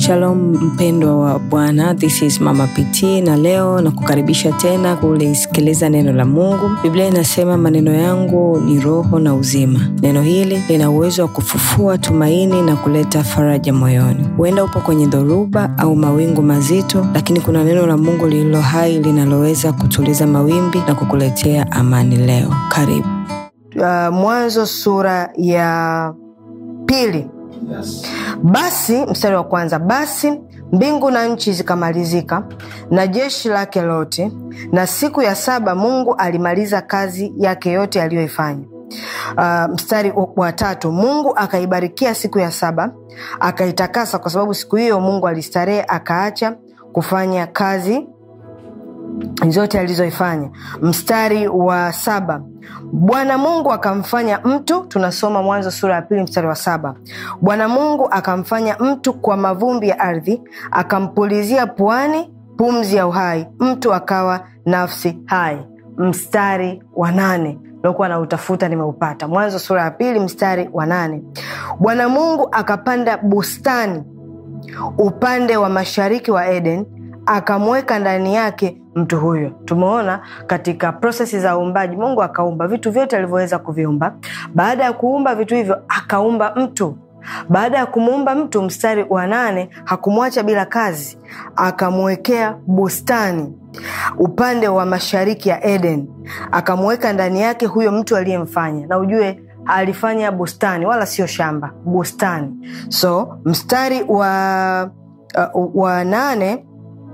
Shalom mpendwa wa Bwana, this is Mama PT na leo na kukaribisha tena kulisikiliza neno la Mungu. Biblia inasema maneno yangu ni roho na uzima. Neno hili lina uwezo wa kufufua tumaini na kuleta faraja moyoni. Huenda upo kwenye dhoruba au mawingu mazito, lakini kuna neno la Mungu lililo hai linaloweza kutuliza mawimbi na kukuletea amani leo. Karibu. uh, Mwanzo sura ya pili. Yes. Basi mstari wa kwanza, basi mbingu na nchi zikamalizika na jeshi lake lote, na siku ya saba Mungu alimaliza kazi yake yote aliyoifanya. Uh, mstari wa tatu, Mungu akaibarikia siku ya saba akaitakasa, kwa sababu siku hiyo Mungu alistarehe akaacha kufanya kazi zote alizoifanya. Mstari wa saba Bwana Mungu akamfanya mtu, tunasoma Mwanzo sura ya pili mstari wa saba Bwana Mungu akamfanya mtu kwa mavumbi ya ardhi, akampulizia puani pumzi ya uhai, mtu akawa nafsi hai. Mstari wa nane lokuwa na utafuta nimeupata. Mwanzo sura ya pili mstari wa nane Bwana Mungu akapanda bustani upande wa mashariki wa Eden akamweka ndani yake mtu huyo. Tumeona katika prosesi za uumbaji, Mungu akaumba vitu vyote alivyoweza kuviumba. Baada ya kuumba vitu hivyo, akaumba mtu. Baada ya kumuumba mtu, mstari wa nane, hakumwacha bila kazi, akamwekea bustani upande wa mashariki ya Eden, akamweka ndani yake huyo mtu aliyemfanya. Na ujue alifanya bustani, wala sio shamba, bustani. So mstari wa, uh, wa nane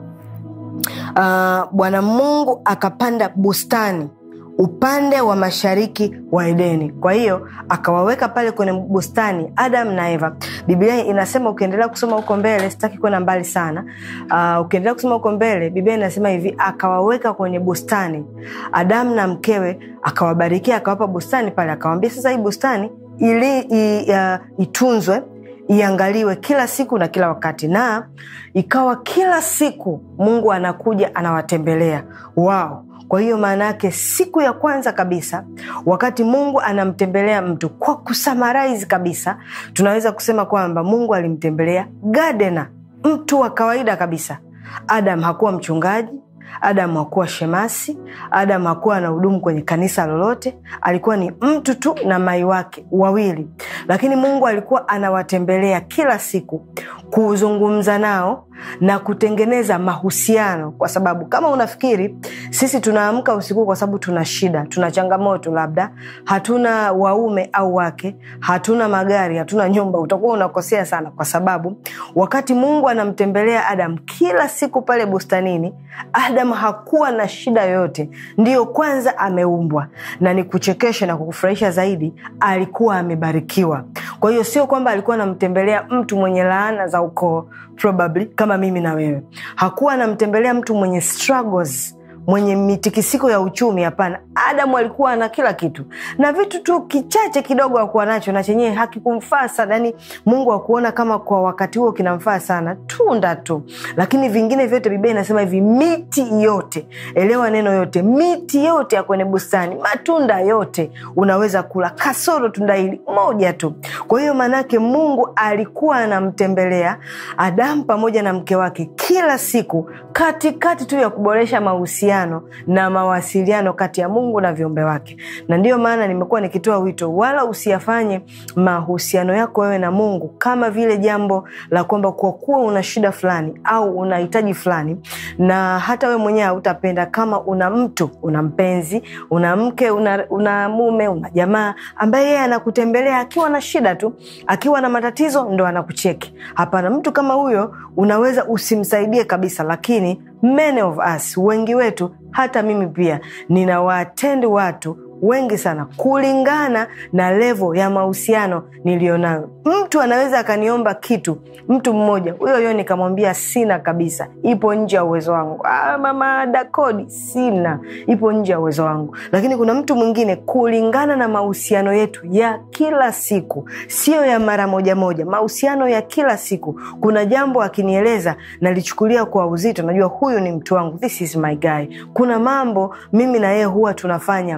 Uh, Bwana Mungu akapanda bustani upande wa mashariki wa Edeni. Kwa hiyo akawaweka pale kwenye bustani Adam na Eva. Biblia inasema ukiendelea kusoma huko mbele, sitaki kwenda mbali sana. Uh, ukiendelea kusoma huko mbele, Biblia inasema hivi, akawaweka kwenye bustani Adamu na mkewe, akawabarikia, akawapa bustani pale, akawambia sasa, hii bustani ili i, uh, itunzwe iangaliwe kila siku na kila wakati. Na ikawa kila siku Mungu anakuja anawatembelea wao. Kwa hiyo maana yake siku ya kwanza kabisa, wakati Mungu anamtembelea mtu, kwa kusummarize kabisa, tunaweza kusema kwamba Mungu alimtembelea gadena, mtu wa kawaida kabisa. Adam hakuwa mchungaji Adamu hakuwa shemasi. Adamu hakuwa na hudumu kwenye kanisa lolote, alikuwa ni mtu tu na mai wake wawili, lakini Mungu alikuwa anawatembelea kila siku kuzungumza nao na kutengeneza mahusiano, kwa sababu kama unafikiri sisi tunaamka usiku kwa sababu tuna shida, tuna changamoto, labda hatuna waume au wake, hatuna magari, hatuna nyumba, utakuwa unakosea sana, kwa sababu wakati Mungu anamtembelea Adamu kila siku pale bustanini, Adamu hakuwa na shida yoyote, ndiyo kwanza ameumbwa, na ni kuchekesha na kukufurahisha zaidi, alikuwa amebarikiwa. Kwa hiyo sio kwamba alikuwa anamtembelea mtu mwenye laana za ukoo probably kama mimi na wewe. Hakuwa anamtembelea mtu mwenye struggles mwenye mitikisiko ya uchumi. Hapana, Adamu alikuwa na kila kitu na vitu tu kichache kidogo akuwa nacho na chenyewe hakikumfaa sana, yani Mungu akuona kama kwa wakati huo kinamfaa sana, tunda tu, lakini vingine vyote, Biblia inasema hivi, miti yote, elewa neno yote, miti yote ya kwenye bustani, matunda yote unaweza kula, kasoro tunda hili moja tu. Kwa hiyo maanake Mungu alikuwa anamtembelea Adamu pamoja na mke wake kila siku, katikati tu ya kuboresha mahusiano na mawasiliano kati ya Mungu na viumbe wake. Na ndiyo maana nimekuwa nikitoa wito, wala usiyafanye mahusiano yako wewe na Mungu kama vile jambo la kwamba kwa kuwa una shida fulani au unahitaji fulani, na hata wewe mwenyewe hautapenda kama una mtu, una mpenzi, una mke, una, una mume, una jamaa ambaye yeye anakutembelea akiwa na shida tu, akiwa na matatizo ndo anakucheki. Hapana, mtu kama huyo unaweza usimsaidie kabisa, lakini many of us, wengi wetu, hata mimi pia ninawaatendi watu wengi sana kulingana na levo ya mahusiano niliyonayo. Mtu anaweza akaniomba kitu, mtu mmoja huyo huyo nikamwambia sina kabisa, ipo nje ya uwezo wangu. Ah, mama Dakodi, sina, ipo nje ya uwezo wangu. Lakini kuna mtu mwingine, kulingana na mahusiano yetu ya kila siku, sio ya mara moja moja, mahusiano ya kila siku, kuna jambo akinieleza nalichukulia kwa uzito, najua huyu ni mtu wangu, this is my guy. Kuna mambo mimi na yeye huwa tunafanya mara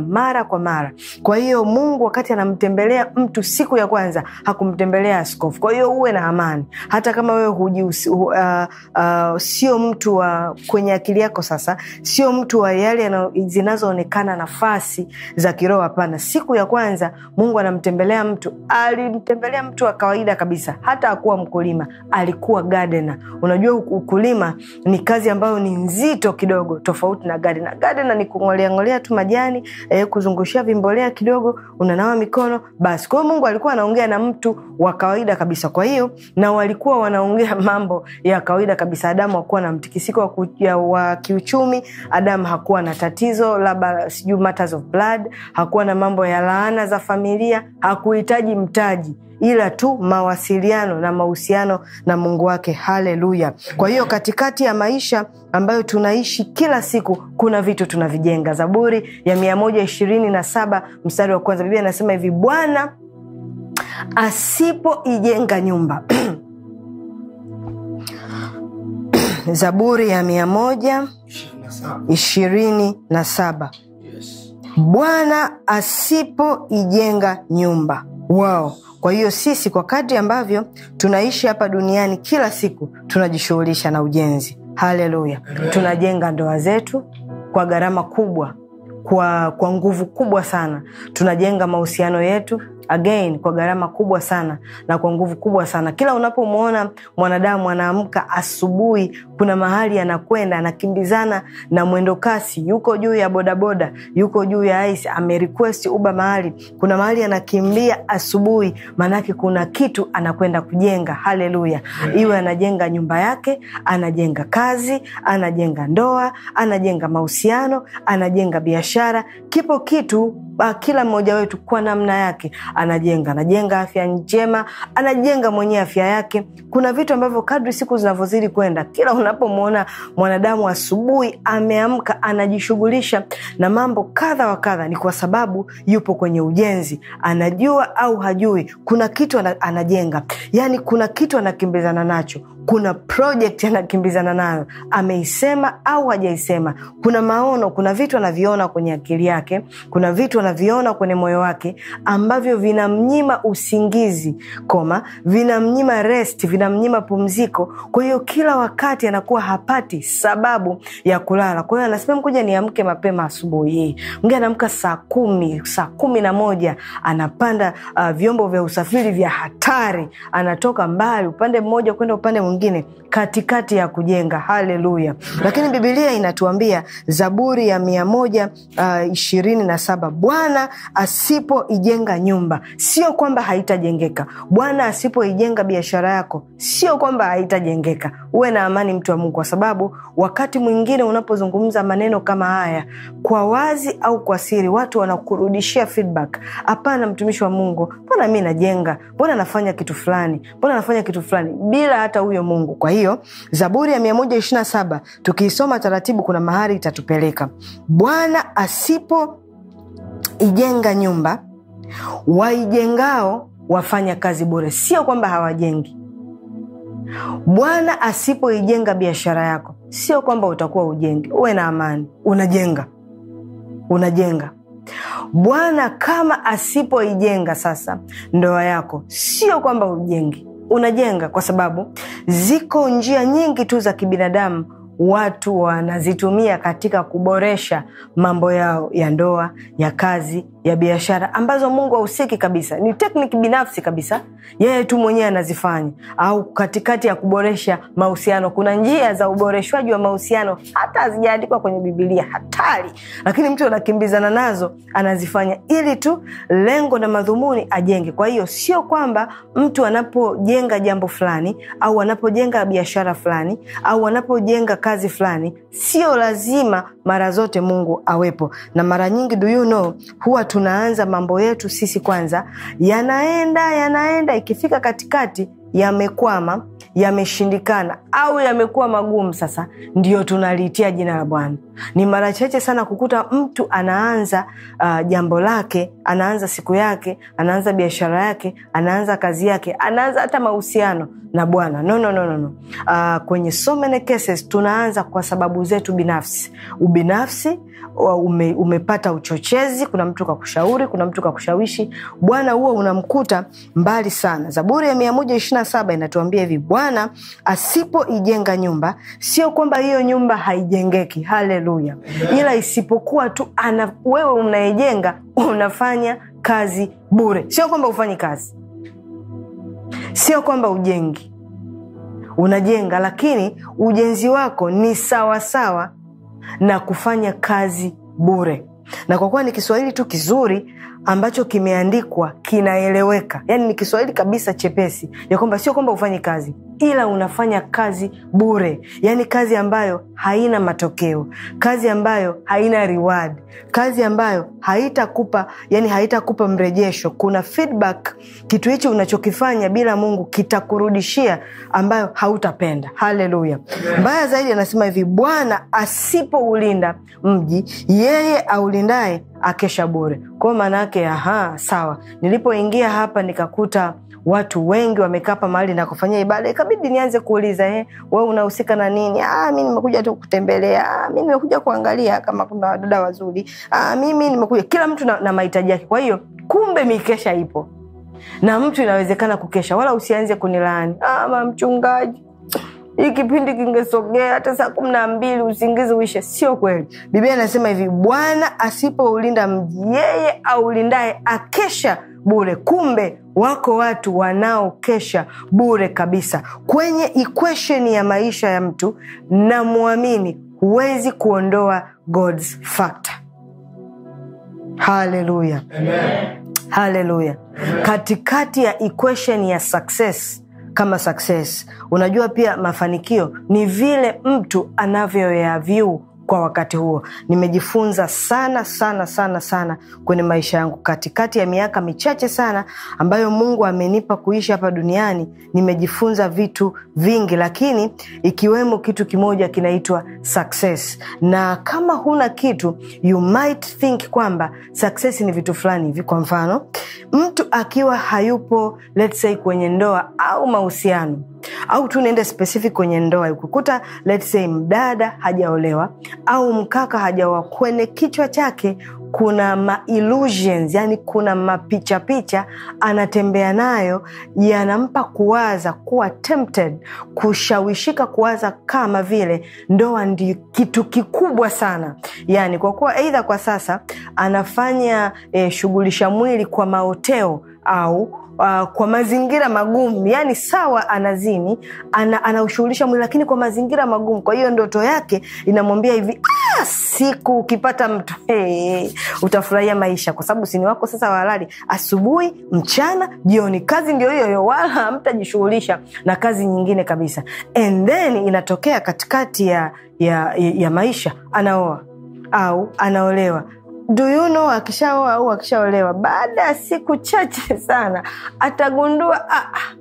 kwa mara kwa hiyo mungu wakati anamtembelea mtu siku ya kwanza hakumtembelea askofu kwa hiyo uwe na amani hata kama wewe hujiusi, uh, uh, sio mtu wa kwenye akili yako sasa sio mtu wa yale zinazoonekana nafasi za kiroho hapana siku ya kwanza mungu anamtembelea mtu alimtembelea mtu wa kawaida kabisa hata akuwa mkulima alikuwa gardener unajua ukulima ni kazi ambayo ni nzito kidogo tofauti na gardener gardener ni kungoleangolea tu majani eh, kuzungushia vimbolea kidogo unanawa mikono basi kwa hiyo mungu alikuwa anaongea na mtu wa kawaida kabisa kwa hiyo na walikuwa wanaongea mambo ya kawaida kabisa adamu hakuwa na mtikisiko wa, ku, ya, wa kiuchumi adamu hakuwa na tatizo labda sijui matters of blood hakuwa na mambo ya laana za familia hakuhitaji mtaji ila tu mawasiliano na mahusiano na mungu wake haleluya kwa hiyo katikati ya maisha ambayo tunaishi kila siku kuna vitu tunavijenga zaburi ya mia moja ishirini na saba mstari wa kwanza biblia inasema hivi bwana asipoijenga nyumba zaburi ya mia moja ishirini na saba bwana asipoijenga nyumba wao kwa hiyo sisi kwa kadri ambavyo tunaishi hapa duniani kila siku tunajishughulisha na ujenzi haleluya tunajenga ndoa zetu kwa gharama kubwa kwa, kwa nguvu kubwa sana tunajenga mahusiano yetu again kwa gharama kubwa sana na kwa nguvu kubwa sana kila unapomwona mwanadamu anaamka asubuhi kuna mahali anakwenda anakimbizana na mwendo kasi yuko juu ya bodaboda yuko juu ya ice amerequest uba mahali kuna mahali anakimbia asubuhi maanake kuna kitu anakwenda kujenga haleluya iwe anajenga nyumba yake anajenga kazi anajenga ndoa anajenga mahusiano anajenga biashara kipo kitu uh, kila mmoja wetu kwa namna yake anajenga anajenga afya njema anajenga mwenyewe afya yake kuna vitu ambavyo kadri siku zinavyozidi kwenda kila unapomwona mwanadamu asubuhi ameamka anajishughulisha na mambo kadha wa kadha ni kwa sababu yupo kwenye ujenzi anajua au hajui kuna kitu anajenga yaani kuna kitu anakimbizana nacho kuna project anakimbizana nayo ameisema au hajaisema kuna maono kuna vitu anaviona kwenye akili yake kuna vitu anaviona kwenye moyo wake ambavyo vinamnyima usingizi koma vinamnyima rest vinamnyima pumziko kwa hiyo kila wakati anakuwa hapati sababu ya kulala kwa hiyo anasema mkuja niamke mapema asubuhi hii mge anaamka saa kumi saa kumi na moja anapanda uh, vyombo vya usafiri vya hatari anatoka mbali upande mmoja kwenda upande mwingine katikati ya kujenga haleluya lakini bibilia inatuambia zaburi ya mia moja uh, ishirini na saba bwana asipoijenga nyumba sio kwamba haitajengeka bwana asipoijenga biashara yako sio kwamba haitajengeka uwe na amani mtu wa mungu kwa sababu wakati mwingine unapozungumza maneno kama haya kwa wazi au kwa siri watu wanakurudishia feedback hapana mtumishi wa mungu mbona mi najenga mbona nafanya kitu fulani mbona nafanya kitu fulani bila hata huyo mungu kwa hiyo zaburi ya 127 tukiisoma taratibu kuna mahali itatupeleka bwana asipo ijenga nyumba waijengao wafanya kazi bure sio kwamba hawajengi bwana asipoijenga biashara yako sio kwamba utakuwa ujengi uwe na amani unajenga unajenga bwana kama asipoijenga sasa ndoa yako sio kwamba ujengi unajenga kwa sababu ziko njia nyingi tu za kibinadamu watu wanazitumia katika kuboresha mambo yao ya ndoa ya kazi ya biashara ambazo mungu hahusiki kabisa ni tekniki binafsi kabisa yeye tu mwenyewe anazifanya au katikati ya kuboresha mahusiano kuna njia za uboreshwaji wa mahusiano hata hazijaandikwa kwenye bibilia hatari lakini mtu anakimbizana nazo anazifanya ili tu lengo na madhumuni ajenge kwa hiyo sio kwamba mtu anapojenga jambo fulani au anapojenga biashara fulani au anapojenga kazi fulani sio lazima mara zote mungu awepo na mara nyingi do you know huwa tunaanza mambo yetu sisi kwanza yanaenda yanaenda ikifika katikati yamekwama yameshindikana au yamekuwa magumu sasa ndio tunaliitia jina la bwana ni mara chache sana kukuta mtu anaanza uh, jambo lake anaanza siku yake anaanza biashara yake anaanza kazi yake anaanza hata mahusiano na bwana no, no, no, no, no. Uh, kwenye so many cases tunaanza kwa sababu zetu binafsi ubinafsi ume, umepata uchochezi kuna mtu kakushauri kuna mtu kakushawishi bwana huo unamkuta mbali sana zaburi ya mia moja ishirina saba inatuambia hivi bwana asipoijenga nyumba sio kwamba hiyo nyumba haijengeki haleluya ila isipokuwa tu ana, wewe unayejenga unafanya kazi bure sio kwamba ufanyi kazi sio kwamba ujengi unajenga lakini ujenzi wako ni sawasawa sawa na kufanya kazi bure na kwa kuwa ni kiswahili tu kizuri ambacho kimeandikwa kinaeleweka yaani ni kiswahili kabisa chepesi ya kwamba sio kwamba ufanyi kazi ila unafanya kazi bure yaani kazi ambayo haina matokeo kazi ambayo haina reward kazi ambayo haitakupa yani haitakupa mrejesho kuna feedback kitu hichi unachokifanya bila mungu kitakurudishia ambayo hautapenda haleluya mbaya zaidi anasema hivi bwana asipoulinda mji yeye aulindaye akesha bure kwao maana yake aha sawa nilipoingia hapa nikakuta watu wengi wamekaa hapa mahali na kufanyia ibada ikabidi nianze kuuliza eh, we unahusika na nini ah, mi nimekuja tu kutembelea ah, mi nimekuja kuangalia kama kuna wadada wazuri ah, mimi nimekuja kila mtu na, na mahitaji yake kwa hiyo kumbe mikesha ipo na mtu inawezekana kukesha wala usianze kunilaani ah, mchungaji hii kipindi kingesogea hata saa kumi na mbili usingizi uishe sio kweli biblia inasema hivi bwana asipoulinda mji yeye aulindaye akesha bure kumbe wako watu wanaokesha bure kabisa kwenye equation ya maisha ya mtu na mwamini huwezi kuondoa god's factor haleluya haleluya katikati ya equation ya success kama success unajua pia mafanikio ni vile mtu anavyoyavyu kwa wakati huo nimejifunza sana sana sana sana kwenye maisha yangu katikati ya miaka michache sana ambayo mungu amenipa kuishi hapa duniani nimejifunza vitu vingi lakini ikiwemo kitu kimoja kinaitwa success na kama huna kitu you might think kwamba success ni vitu fulani hivi kwa mfano mtu akiwa hayupo let's say kwenye ndoa au mahusiano au tu niende specific kwenye ndoa ukikuta let's say mdada hajaolewa au mkaka hajaoa kwenye kichwa chake kuna ma illusions, yani kuna mapichapicha anatembea nayo yanampa kuwaza kuwa tempted kushawishika kuwaza kama vile ndoa ndi kitu kikubwa sana yani kwa kuwa eidha kwa sasa anafanya eh, shughulisha mwili kwa maoteo au uh, kwa mazingira magumu yani sawa anazini ana, anaushughulisha mwili lakini kwa mazingira magumu kwa hiyo ndoto yake inamwambia hivi ah, siku ukipata mtu hey, utafurahia maisha kwa sababu sini wako sasa walali asubuhi mchana jioni kazi ndio hiyo hiyo wala hamtajishughulisha na kazi nyingine kabisa and then inatokea katikati ya, ya, ya maisha anaoa au anaolewa do you know akishaoa au akishaolewa baada ya siku chache sana atagundua ah, ah,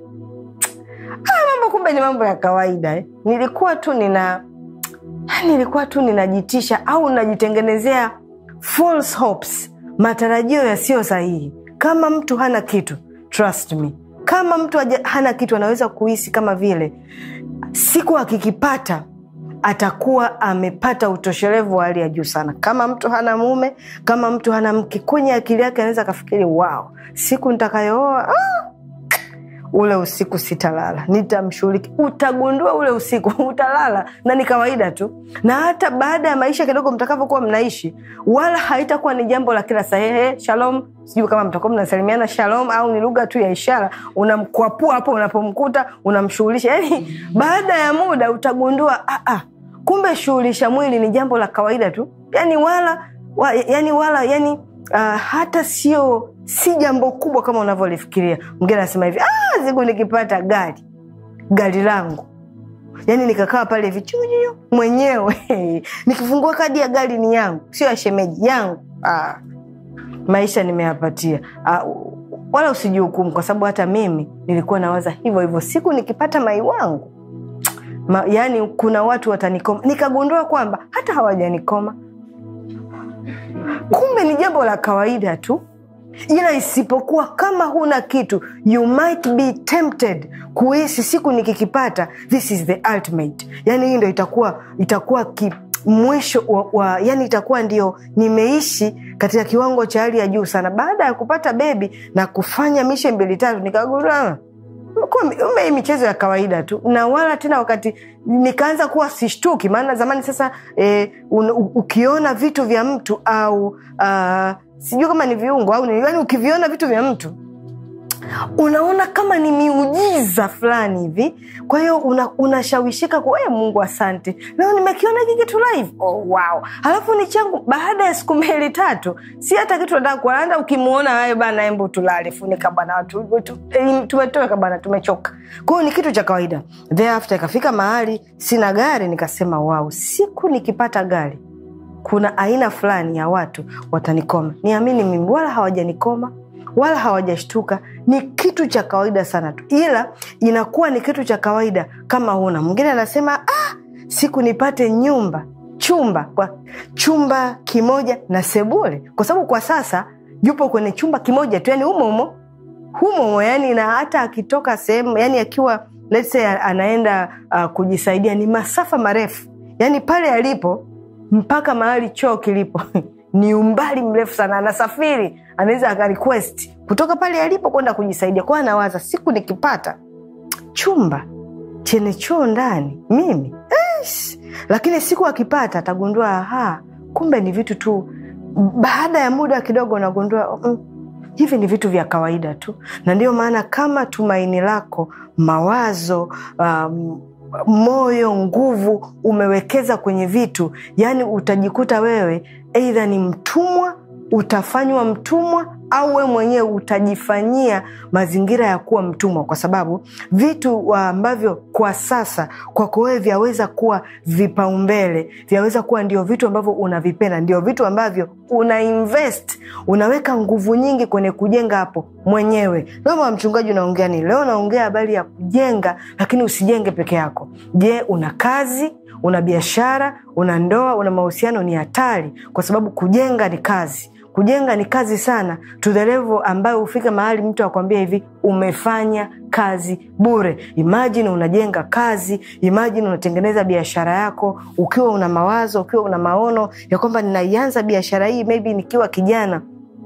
mambo kumbe ni mambo ya kawaida eh. nilikuwa tu nina nilikuwa tu ninajitisha au najitengenezea false hopes matarajio yasiyo sahihi kama mtu hana kitu trust me kama mtu haja, hana kitu anaweza kuhisi kama vile siku akikipata atakuwa amepata utoshelevu wa hali ya juu sana kama mtu hana mume kama mtu hana mke kwenye akili yake anaweza akafikiri wow siku nitakayooa ah, ule usiku sitalala nitamshughuliki utagundua ule usiku utalala na ni kawaida tu na hata baada ya maisha kidogo mtakavyokuwa mnaishi wala haitakuwa ni jambo la kila sahehe shalom sijui kama mtakuwa mnasalimiana shalom au ni lugha tu ya ishara unamkwapua hapo unapomkuta unamshughulisha yani baada ya muda utagundua ah, ah, kumbe shughulisha mwili ni jambo la kawaida tu yani wala wa, yani wala yani uh, hata sio si jambo kubwa kama unavyolifikiria mgine anasema hivi ah, siku nikipata gari gari langu yaani nikakaa pale vichuju mwenyewe nikifungua kadi ya gari ni yangu sio ya shemeji yangu ah, maisha nimeyapatia ah, wala usijihukumu kwa sababu hata mimi nilikuwa nawaza hivyo hivyo siku nikipata mai wangu Ma, yani kuna watu watanikoma nikagundua kwamba hata hawajanikoma kumbe ni jambo la kawaida tu ila isipokuwa kama huna kitu you might be tempted kuhisi siku nikikipata this is the ultimate yani hii ndo itakuwa itakuwa ki, mwisho wa, wa yani itakuwa ndio nimeishi katika kiwango cha hali ya juu sana baada ya kupata bebi na kufanya mishe mbili tatu nikagundua kumbe hii michezo ya kawaida tu na wala tena wakati nikaanza kuwa sishtuki maana zamani sasa eh, un, u- ukiona vitu vya mtu au uh, sijui kama ni viungo au ni yani ukiviona vitu vya mtu unaona kama ni miujiza fulani hivi kwa hiyo una- unashawishika una kwa mungu asante leo nimekiona hiki kitu live oh, wow halafu ni changu baada ya siku mbili tatu si hata kitu nataka kuanda ukimwona wayo bana embo tulale funika bana watu tu- eh, tumetoka bana tumechoka kwa hiyo ni kitu cha kawaida thereafter ikafika mahali sina gari nikasema wow siku nikipata gari kuna aina fulani ya watu watanikoma niamini mimi wala hawajanikoma wala hawajashtuka ni kitu cha kawaida sana tu ila inakuwa ni kitu cha kawaida kama huna mwingine anasema ah, siku nipate nyumba chumba kwa chumba kimoja na sebule kwa sababu kwa sasa yupo kwenye chumba kimoja tu yani humo humo humo humo yani na hata akitoka sehemu yani akiwa let's say anaenda uh, kujisaidia ni masafa marefu yani pale alipo mpaka mahali choo kilipo ni umbali mrefu sana anasafiri anaweza akarequest kutoka pale alipo kwenda kujisaidia kwao anawaza siku nikipata chumba chenye choo ndani mimi Eish! lakini siku akipata atagundua aha kumbe ni vitu tu baada ya muda kidogo unagundua mm, hivi ni vitu vya kawaida tu na ndio maana kama tumaini lako mawazo um, moyo nguvu umewekeza kwenye vitu yani utajikuta wewe eidha ni mtumwa utafanywa mtumwa au we mwenyewe utajifanyia mazingira ya kuwa mtumwa kwa sababu vitu ambavyo kwa sasa kwako wewe vyaweza kuwa vipaumbele vyaweza kuwa ndio vitu ambavyo unavipenda ndio vitu ambavyo una invest unaweka nguvu nyingi kwenye kujenga hapo mwenyewe leo mama mchungaji unaongea nini leo unaongea habari ya kujenga lakini usijenge peke yako je una kazi una biashara una ndoa una mahusiano ni hatari kwa sababu kujenga ni kazi kujenga ni kazi sana to the level ambayo hufika mahali mtu akwambia hivi umefanya kazi bure imajini unajenga kazi imajini unatengeneza biashara yako ukiwa una mawazo ukiwa una maono ya kwamba ninaianza biashara hii maybe nikiwa kijana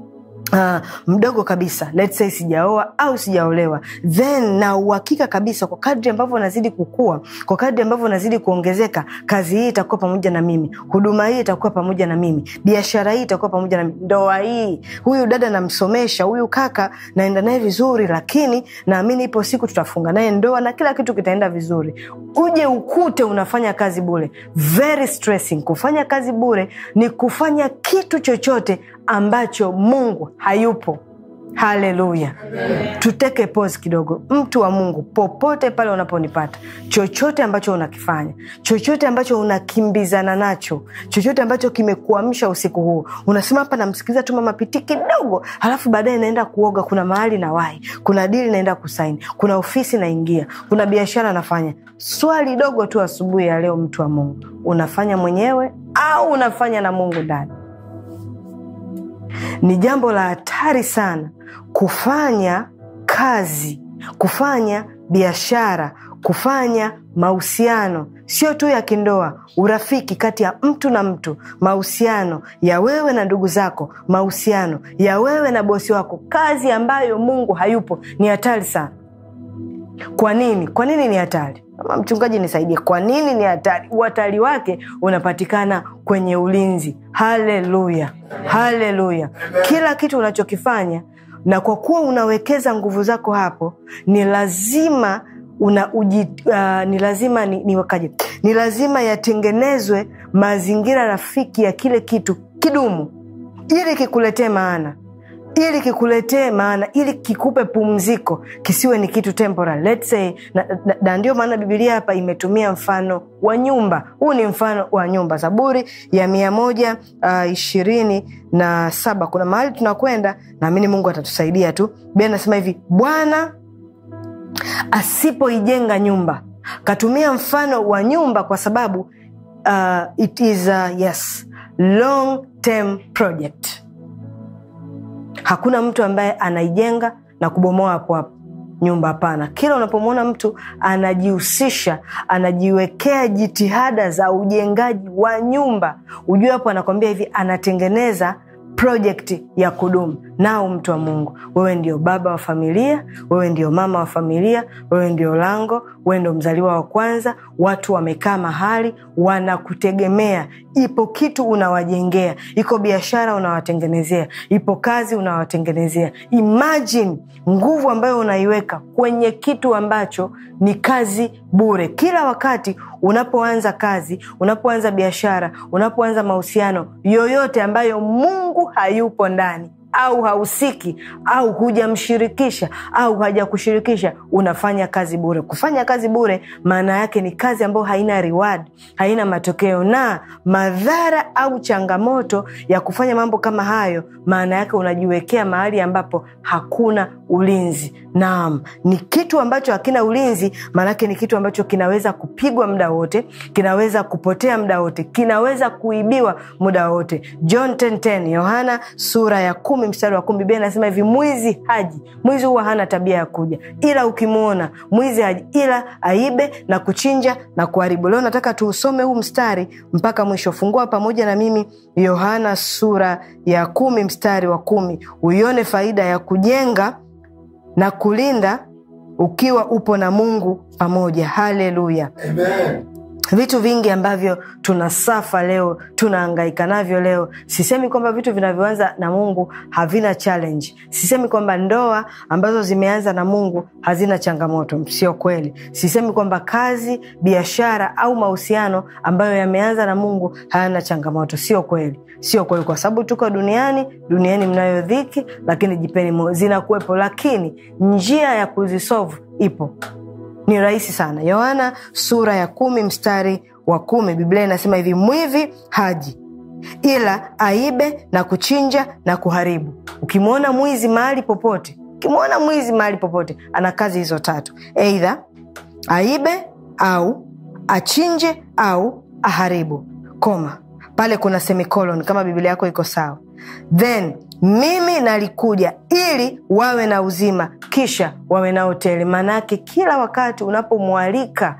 Uh, mdogo kabisa let's say sijaoa au sijaolewa then na uhakika kabisa kwa kadri ambavyo unazidi kukua kwa kadri ambavyo unazidi kuongezeka kazi hii itakuwa pamoja na mimi huduma hii itakuwa pamoja na mimi biashara hii itakuwa pamoja na mimi ndoa hii huyu dada namsomesha huyu kaka naenda naye vizuri lakini naamini ipo siku tutafunga naye ndoa na kila kitu kitaenda vizuri uje ukute unafanya kazi bure very stressing kufanya kazi bure ni kufanya kitu chochote ambacho mungu hayupo haleluya tuteke pos kidogo mtu wa mungu popote pale unaponipata chochote ambacho unakifanya chochote ambacho unakimbizana nacho chochote ambacho kimekuamsha usiku huu unasema hapa namsikiliza tu mama piti kidogo halafu baadaye naenda kuoga kuna mahali na wahi kuna dili naenda kusaini kuna ofisi naingia kuna biashara nafanya swali dogo tu asubuhi ya leo mtu wa mungu unafanya mwenyewe au unafanya na mungu ndani ni jambo la hatari sana kufanya kazi kufanya biashara kufanya mahusiano sio tu ya kindoa urafiki kati ya mtu na mtu mahusiano ya wewe na ndugu zako mahusiano ya wewe na bosi wako kazi ambayo mungu hayupo ni hatari sana kwa nini kwa nini ni hatari ama mchungaji nisaidie kwa nini ni hatari uhatari wake unapatikana kwenye ulinzi haleluya haleluya kila kitu unachokifanya na kwa kuwa unawekeza nguvu zako hapo ni lazima una uji, uh, ni lazima ni, ni, wakaje ni lazima yatengenezwe mazingira rafiki ya kile kitu kidumu ili kikuletee maana ili kikuletee maana ili kikupe pumziko kisiwe ni kitu temporal Let's say, na, na, na ndio maana bibilia hapa imetumia mfano wa nyumba huu ni mfano wa nyumba zaburi ya mia moja uh, ishirini na saba kuna mahali tunakwenda naamini mungu atatusaidia tu bia nasema hivi bwana asipoijenga nyumba katumia mfano wa nyumba kwa sababu uh, it is a, yes long term project hakuna mtu ambaye anaijenga na kubomoa hapo hapo nyumba hapana kila unapomwona mtu anajihusisha anajiwekea jitihada za ujengaji wa nyumba ujue hapo anakwambia hivi anatengeneza projekti ya kudumu nao mtu wa mungu wewe ndio baba wa familia wewe ndio mama wa familia wewe ndio lango wewe ndio mzaliwa wa kwanza watu wamekaa mahali wanakutegemea ipo kitu unawajengea iko biashara unawatengenezea ipo kazi unawatengenezea imagine nguvu ambayo unaiweka kwenye kitu ambacho ni kazi bure kila wakati unapoanza kazi unapoanza biashara unapoanza mahusiano yoyote ambayo mungu hayupo ndani au hahusiki au hujamshirikisha au hajakushirikisha unafanya kazi bure kufanya kazi bure maana yake ni kazi ambayo haina reward haina matokeo na madhara au changamoto ya kufanya mambo kama hayo maana yake unajiwekea mahali ambapo hakuna ulinzi naam ni kitu ambacho hakina ulinzi maanake ni kitu ambacho kinaweza kupigwa muda wote kinaweza kupotea muda wote kinaweza kuibiwa muda wote john 10:10 yohana sura ya kumi mstari wa kumi biblia inasema hivi mwizi haji mwizi huwa hana tabia ya kuja ila ukimwona mwizi haji ila aibe na kuchinja na kuharibu leo nataka tuusome huu mstari mpaka mwisho fungua pamoja na mimi yohana sura ya kumi mstari wa kumi uione faida ya kujenga na kulinda ukiwa upo na mungu pamoja haleluya vitu vingi ambavyo tunasafa leo tunaangaika navyo leo sisemi kwamba vitu vinavyoanza na mungu havina challenge sisemi kwamba ndoa ambazo zimeanza na mungu hazina changamoto sio kweli sisemi kwamba kazi biashara au mahusiano ambayo yameanza na mungu hayana changamoto sio kweli sio kweli kwa sababu tuko duniani duniani mnayo dhiki lakini jipeni moyo zinakuwepo lakini njia ya kuzisovu ipo ni rahisi sana yohana sura ya kumi mstari wa kumi biblia inasema hivi mwivi haji ila aibe na kuchinja na kuharibu ukimwona mwizi mahali popote ukimwona mwizi mahali popote ana kazi hizo tatu eidha aibe au achinje au aharibu koma pale kuna semicolon kama biblia yako iko sawa then mimi nalikuja ili wawe na uzima kisha wawe na hoteli maanaake kila wakati unapomwalika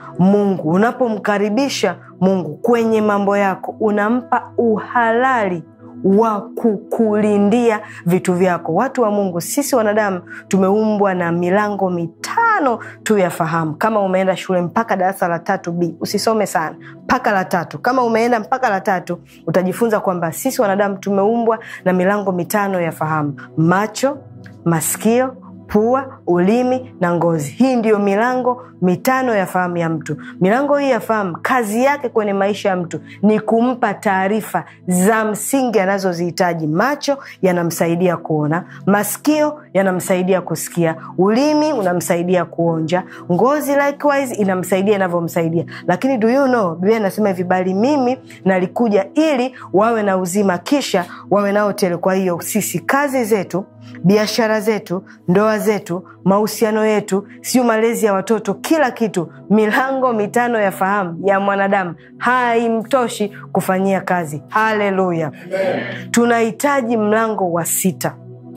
mungu unapomkaribisha mungu kwenye mambo yako unampa uhalali wa kukulindia vitu vyako watu wa mungu sisi wanadamu tumeumbwa na milango mitano tu ya fahamu kama umeenda shule mpaka darasa la tatu b usisome sana mpaka la tatu kama umeenda mpaka la tatu utajifunza kwamba sisi wanadamu tumeumbwa na milango mitano ya fahamu macho masikio pua ulimi na ngozi hii ndiyo milango mitano ya fahamu ya mtu milango hii ya fahamu kazi yake kwenye maisha ya mtu ni kumpa taarifa za msingi anazozihitaji macho yanamsaidia kuona masikio yanamsaidia kusikia ulimi unamsaidia kuonja ngozi likewise inamsaidia inavyomsaidia lakini do you know biblia inasema hivi bali mimi nalikuja ili wawe na uzima kisha wawe nao tele kwa hiyo sisi kazi zetu biashara zetu ndoa zetu mahusiano yetu sio malezi ya watoto kila kitu milango mitano ya fahamu ya mwanadamu haimtoshi kufanyia kazi haleluya tunahitaji mlango wa sita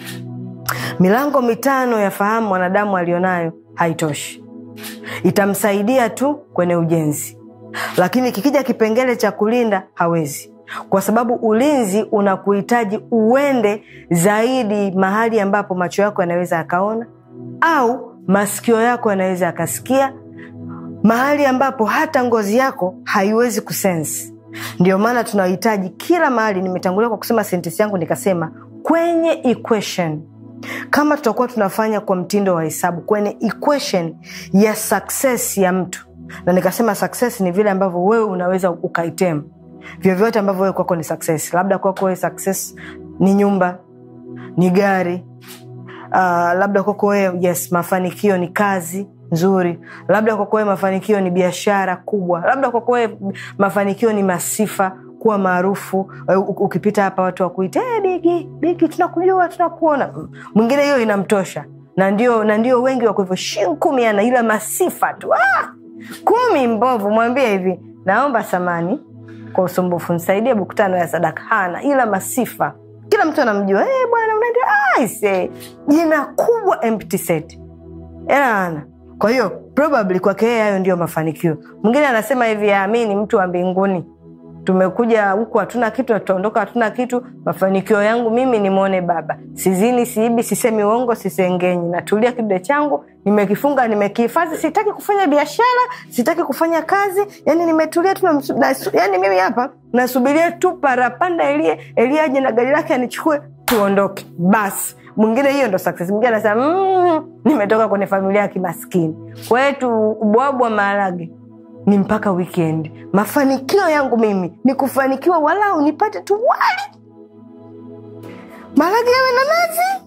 milango mitano ya fahamu mwanadamu alionayo haitoshi itamsaidia tu kwenye ujenzi lakini kikija kipengele cha kulinda hawezi kwa sababu ulinzi unakuhitaji uende zaidi mahali ambapo macho yako yanaweza yakaona au masikio yako yanaweza yakasikia mahali ambapo hata ngozi yako haiwezi kusensi ndio maana tunahitaji kila mahali nimetangulia kwa kusema sentensi yangu nikasema kwenye equation kama tutakuwa tunafanya kwa mtindo wa hesabu kwenye equation ya success ya mtu na nikasema success ni vile ambavyo wewe unaweza ukaitemu vyovyote ambavyo wewe kwako ni success labda kwako wewe success ni nyumba ni gari uh, labda kwako wewe yes mafanikio ni kazi nzuri labda kwako wewe mafanikio ni biashara kubwa labda kwako wewe mafanikio ni masifa kuwa maarufu uh, ukipita hapa watu wakuita hey, bigi bigi tunakujua tunakuona Mm. mwingine hiyo inamtosha na ndio na ndio wengi wako hivyo shin kumi ana ila masifa tu ah! kumi mbovu mwambie hivi naomba samani kwa usumbufu nisaidie buku tano ya sadaka hana ila masifa kila mtu anamjua hey, bwana unaenda aise jina kubwa empty set ela ana kwa hiyo probably kwake yeye hayo ndio mafanikio mwingine anasema hivi ami ni mtu wa mbinguni tumekuja huku hatuna kitu na tutaondoka hatuna kitu mafanikio yangu mimi nimwone baba sizini siibi sisemi uongo sisengenyi natulia kidude changu nimekifunga nimekihifadhi sitaki kufanya biashara sitaki kufanya kazi yani nimetulia tu namsu- nasu- yani mimi hapa nasubiria tu parapanda elie elie aje na gari lake anichukue tuondoke basi mwingine hiyo ndo success mwingine anasema mm, nimetoka kwenye familia ya kimaskini kwetu ubwabwa maharage ni mpaka weekend mafanikio yangu mimi ni kufanikiwa walau nipate tu wali maharage yawe na nazi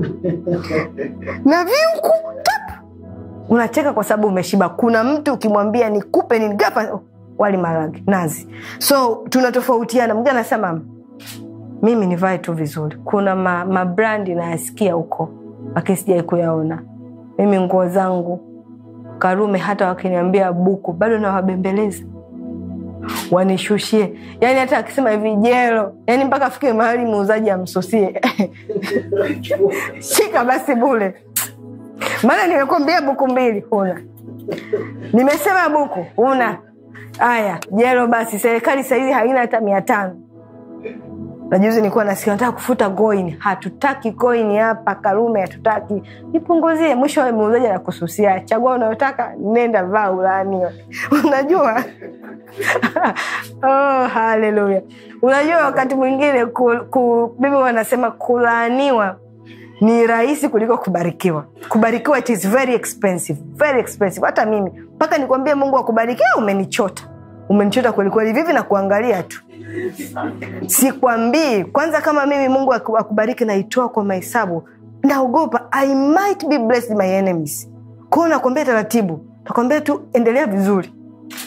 na viuku tap unacheka kwa sababu umeshiba kuna mtu ukimwambia nikupe nini gapa wali maharage nazi so tunatofautiana mwingine anasema "Mama, mimi nivae tu vizuri kuna ma, mabrandi nayasikia huko lakini sijai kuyaona mimi nguo zangu karume hata wakiniambia buku bado nawabembeleza wanishushie yani hata akisema hivi jelo yani mpaka afike mahali muuzaji amsusie shika basi bule maana nimekwambia buku mbili huna nimesema buku huna haya jelo basi serikali sahizi haina hata mia tano na juzi nilikuwa nasikia nataka kufuta coin hatutaki coin hapa karume hatutaki nipunguzie mwisho wa muuzaji anakususia chagua unayotaka nenda vaa ulaaniwe unajua oh, haleluya unajua wakati mwingine ku, ku, bibi wanasema kulaaniwa ni rahisi kuliko kubarikiwa kubarikiwa it is very expensive very expensive hata mimi mpaka nikwambie mungu akubarikia umenichota umenichota kwelikweli vivi na kuangalia tu sikwambii kwanza kama mimi mungu aku- akubariki naitoa kwa mahesabu naogopa i might be blessed my enemies kwao nakwambia taratibu nakwambia tu endelea vizuri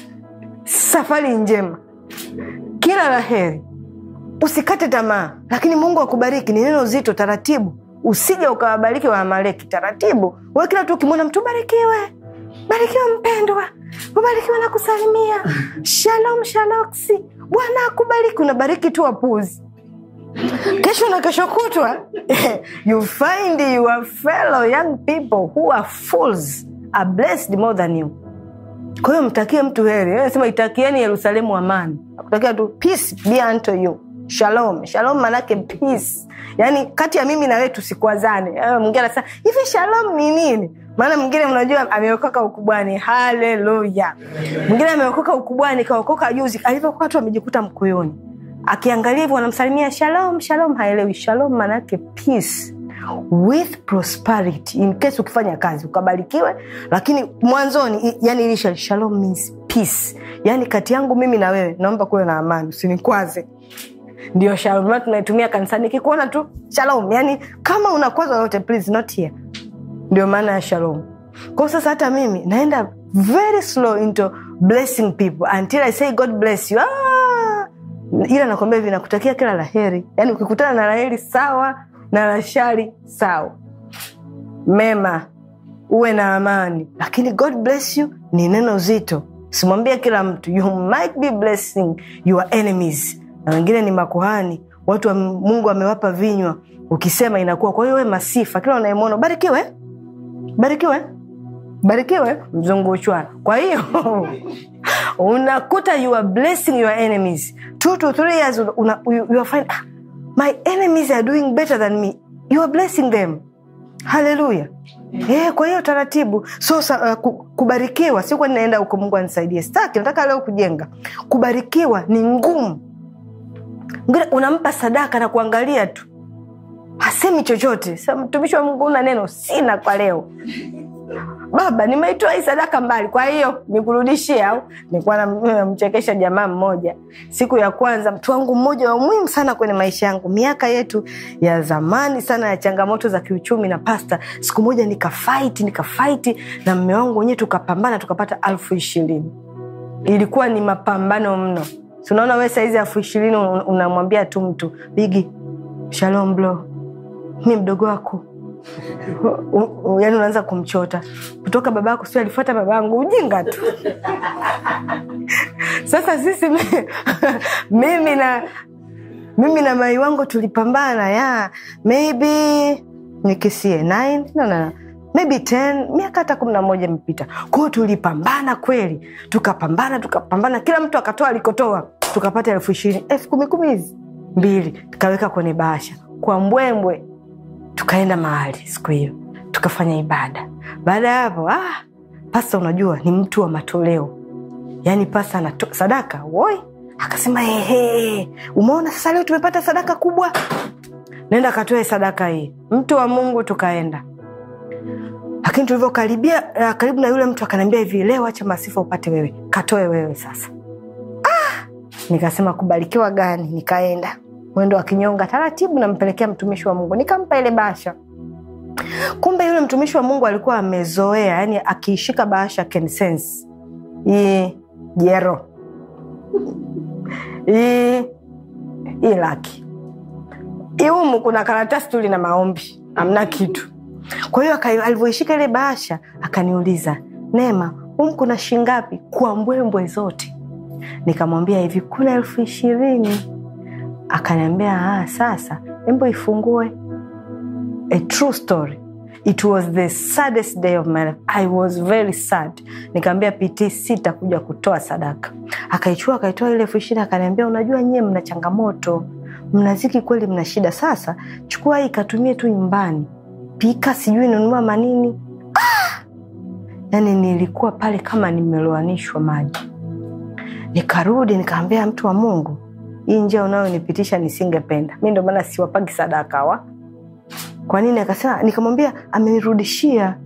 safari njema kila la heri usikate tamaa lakini mungu akubariki ni neno zito taratibu usije ukawabariki waamaleki taratibu we kila tu ukimwona mtu barikiwe barikiwa mpendwa ubarikiwa na kusalimia shalom shaloksi bwana akubariki unabariki tu wapuzi kesho na kesho kutwa you find your fellow young people who are fools are blessed more than you kwa hiyo mtakie mtu heri nasema itakieni yerusalemu amani akutakia tu peace be unto you shalom shalom manake peace yaani kati ya mimi na wewe tusikwazane Eh, mwingine anasema hivi shalom ni nini maana mwingine mnajua ameokoka ukubwani haleluya mwingine ameokoka ukubwani kaokoka juzi alivyokoka tu amejikuta mkuyuni akiangalia hivyo wanamsalimia shalom shalom haelewi shalom manake peace with prosperity in case ukifanya kazi ukabarikiwe lakini mwanzoni i- yani ilisha shalom means peace yani kati yangu mimi na wewe naomba kuwe na amani usinikwaze ndio shalom Maana tunaitumia kanisani ikikuona tu shalom yani kama unakwaza yote please not here ndio maana ya shalom kwao sasa hata mimi naenda very slow into blessing people until i say god bless you ah! ila nakwambia hivi nakutakia kila laheri yaani ukikutana na laheri sawa na la shari sawa mema uwe na amani lakini god bless you ni neno zito simwambie kila mtu you might be blessing your enemies na wengine ni makuhani watu wa mungu amewapa vinywa ukisema inakuwa kwa hiyo we masifa kila unayemwona barikiwe barikiwe barikiwe mzunguchwa kwa hiyo unakuta you are blessing your enemies two to three years una, you, you are find, ah, my enemies are doing better than me you are blessing them haleluya yeah, kwa hiyo taratibu so sa, uh, ku- kubarikiwa sikuwa ninaenda huko mungu anisaidie staki nataka leo kujenga kubarikiwa ni ngumu Mwingine unampa sadaka na kuangalia tu hasemi chochote Sasa, mtumishi wa mungu una neno sina kwa leo baba nimeitoa hii sadaka mbali kwa hiyo nikurudishie au nilikuwa namchekesha jamaa mmoja siku ya kwanza mtu wangu mmoja wa muhimu sana kwenye maisha yangu miaka yetu ya zamani sana ya changamoto za kiuchumi na pasta siku moja nikafaiti nikafaiti na mme wangu wenyewe tukapambana tukapata alfu ishirini ilikuwa ni mapambano mno tunaona we saizi elfu ishirini un- unamwambia tu mtu bigi shalom blo mi mdogo wako U- u- yaani unaanza kumchota kutoka baba yako sio alifuata baba yangu ujinga tu sasa sisi mi- mimi na mimi na mai wangu tulipambana ya maybe nikisie nine no, no, no. maybe 10 miaka hata kumi na moja imepita kwao tulipambana kweli tukapambana tukapambana kila mtu akatoa alikotoa tukapata elfu ishirini elfu kumi kumi hizi mbili tukaweka kwenye bahasha kwa mbwembwe tukaenda mahali siku hiyo tukafanya ibada baada ya hapo ah, pasta unajua ni mtu wa matoleo yaani pasta anato sadaka woi akasema ehe umeona sasa leo tumepata sadaka kubwa naenda akatoe sadaka hii mtu wa mungu tukaenda lakini tulivyokaribia uh, karibu na yule mtu akaniambia hivi leo acha masifa upate wewe katoe wewe sasa ah! nikasema kubarikiwa gani nikaenda mwendo wa kinyonga taratibu nampelekea mtumishi wa mungu nikampa ile bahasha kumbe yule mtumishi wa mungu alikuwa amezoea yani akiishika bahasha can sense hii jero hii hii laki iumu kuna karatasi tu lina maombi amna kitu kwa hiyo aka- alivyoishika ile bahasha akaniuliza neema humu kuna shingapi kwa mbwembwe zote nikamwambia hivi kuna elfu ishirini akaniambia ah, sasa embo ifungue a true story it was the saddest day of my life i was very sad nikaambia pt sita kuja kutoa sadaka akaichua akaitoa ile elfu ishirini akaniambia unajua nyie mna changamoto mnaziki kweli mna shida sasa chukua hii ikatumie tu nyumbani pika sijui nunua manini ah! yani nilikuwa pale kama nimeloanishwa maji nikarudi nikaambia mtu wa mungu hii njia unayonipitisha nisingependa mi ndo maana siwapagi sadaka wa kwa nini akasema nikamwambia amenirudishia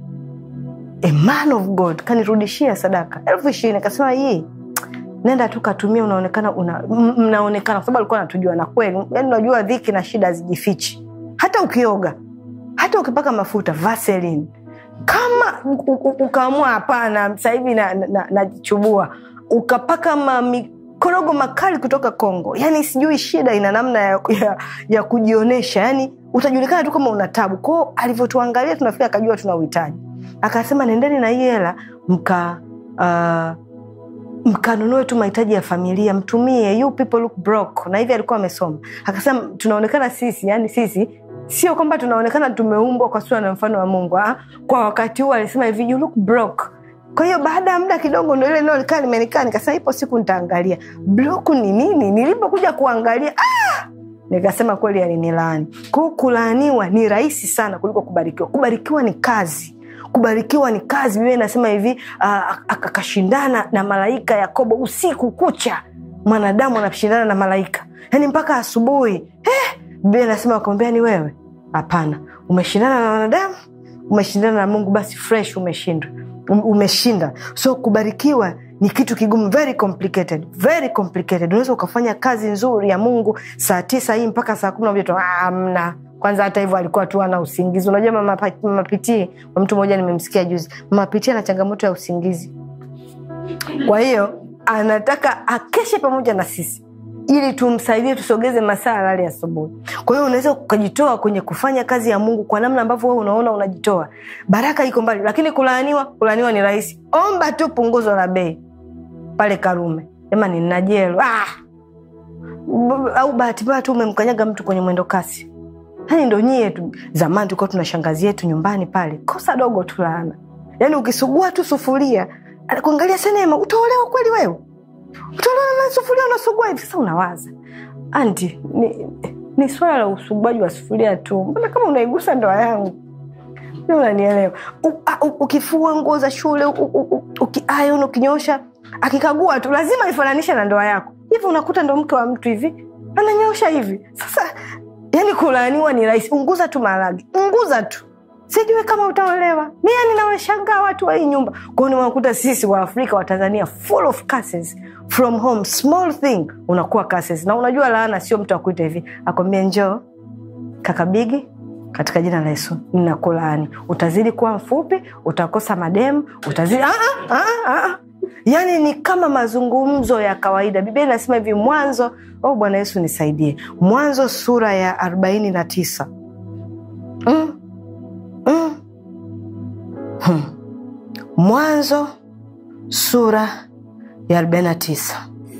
a man of god kanirudishia sadaka elfu ishirini akasema hii nenda tu katumia unaonekana una, m- mnaonekana kwa sababu alikuwa anatujua na kweli yani unajua dhiki na shida hazijifichi hata ukioga hata ukipaka mafuta vaseline kama u- u- ukaamua hapana sahivi najichubua na, na, najichubua, ukapaka mamikorogo makali kutoka congo yani sijui shida ina namna ya, ya, ya kujionyesha yani utajulikana tu kama una tabu kwao alivyotuangalia tunafika akajua tuna uhitaji akasema nendeni na hii hela mka uh, mkanunue tu mahitaji ya familia mtumie you people look broke na hivi alikuwa amesoma akasema tunaonekana sisi yani sisi sio kwamba tunaonekana tumeumbwa kwa sura na mfano wa mungu ah, kwa wakati huu alisema hivi you look broke kwa hiyo baada ya muda kidogo ndo ile neno likaa limenikaa nikasema ipo siku nitaangalia bloku ni nini nilipokuja kuangalia ah! nikasema kweli alinilaani kwao kulaaniwa ni rahisi sana kuliko kubarikiwa kubarikiwa ni kazi kubarikiwa ni kazi biblia inasema hivi uh, akashindana na malaika yakobo usiku kucha mwanadamu anashindana na malaika yaani mpaka asubuhi eh, biblia inasema wakamwambia ni wewe hapana umeshindana na wanadamu umeshindana na mungu basi fresh umeshindwa Um- umeshinda so kubarikiwa ni kitu kigumu very complicated very complicated unaweza ukafanya kazi nzuri ya mungu saa tisa hii mpaka saa kumi na moja tu "Ah, amna kwanza hata hivyo alikuwa tu ana usingizi unajua mama Pa- mama pitii mtu mmoja nimemsikia juzi mama pitii ana changamoto ya usingizi kwa hiyo anataka akeshe pamoja na sisi ili tumsaidie tusogeze masaa alale asubuhi kwa hiyo unaweza ukajitoa kwenye kufanya kazi ya mungu kwa namna ambavyo wewe unaona unajitoa baraka iko mbali lakini kulaaniwa kulaaniwa ni rahisi omba tu punguzo la bei pale karume jamani nina jelo ah! B- au bahati mbaya tu umemkanyaga mtu kwenye mwendo kasi yani ndo nyie tu zamani tulikuwa tuna shangazi yetu nyumbani pale kosa dogo tu laana yaani ukisugua tu sufuria kuangalia sinema utaolewa kweli wewe utaolewa na sufuria unasugua hivi sasa unawaza anti ni, ni swala la usuguaji wa sufuria tu mbona kama unaigusa ndoa yangu Sijui unanielewa U- a- u- ukifua nguo za shule u- u- u- ukiiron ukinyosha akikagua tu lazima ifananishe na ndoa yako hivi unakuta ndo mke wa mtu hivi ananyosha hivi sasa yani kulaaniwa ni rahisi unguza tu maharage unguza tu sijui kama utaolewa mi yani nawashangaa watu wa hii nyumba kwao niwakuta sisi wa afrika wa tanzania full of curses from home small thing unakuwa curses na unajua laana sio mtu akuita hivi akwambia njoo kakabigi katika jina la yesu ninakulaani utazidi kuwa mfupi utakosa mademu utazidi ah, ah, ah, ah. yaani ni kama mazungumzo ya kawaida biblia inasema hivi mwanzo oh bwana yesu nisaidie mwanzo sura ya arobaini na tisa mm. mm. hmm. mwanzo sura ya arobaini na tisa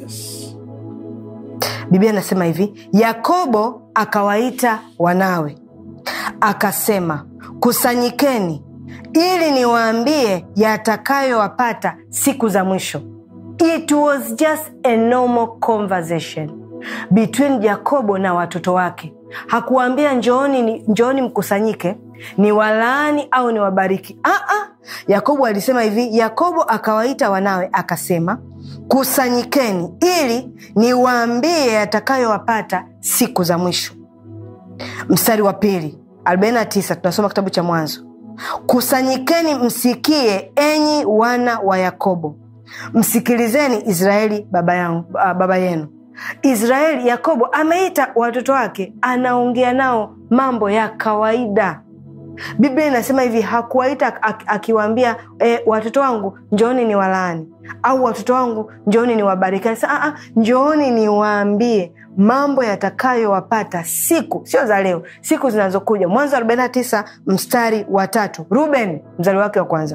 biblia inasema hivi yakobo akawaita wanawe akasema kusanyikeni ili niwaambie yatakayowapata siku za mwisho it was just a normal conversation between jakobo na watoto wake hakuwaambia njooni, njooni mkusanyike ni walaani au ni wabariki Aa, yakobo alisema hivi yakobo akawaita wanawe akasema kusanyikeni ili niwaambie yatakayowapata siku za mwisho mstari wa pili 49 tunasoma kitabu cha mwanzo kusanyikeni msikie enyi wana wa yakobo msikilizeni israeli baba, yangu, baba yenu israeli yakobo ameita watoto wake anaongea nao mambo ya kawaida biblia inasema hivi hakuwaita akiwaambia e, watoto wangu njooni ni walaani au watoto wangu njooni ni wabariki anasema njooni niwaambie mambo yatakayowapata siku sio za leo siku zinazokuja mwanzo 49 mstari wa tatu ruben mzaliwa wake wa kwanza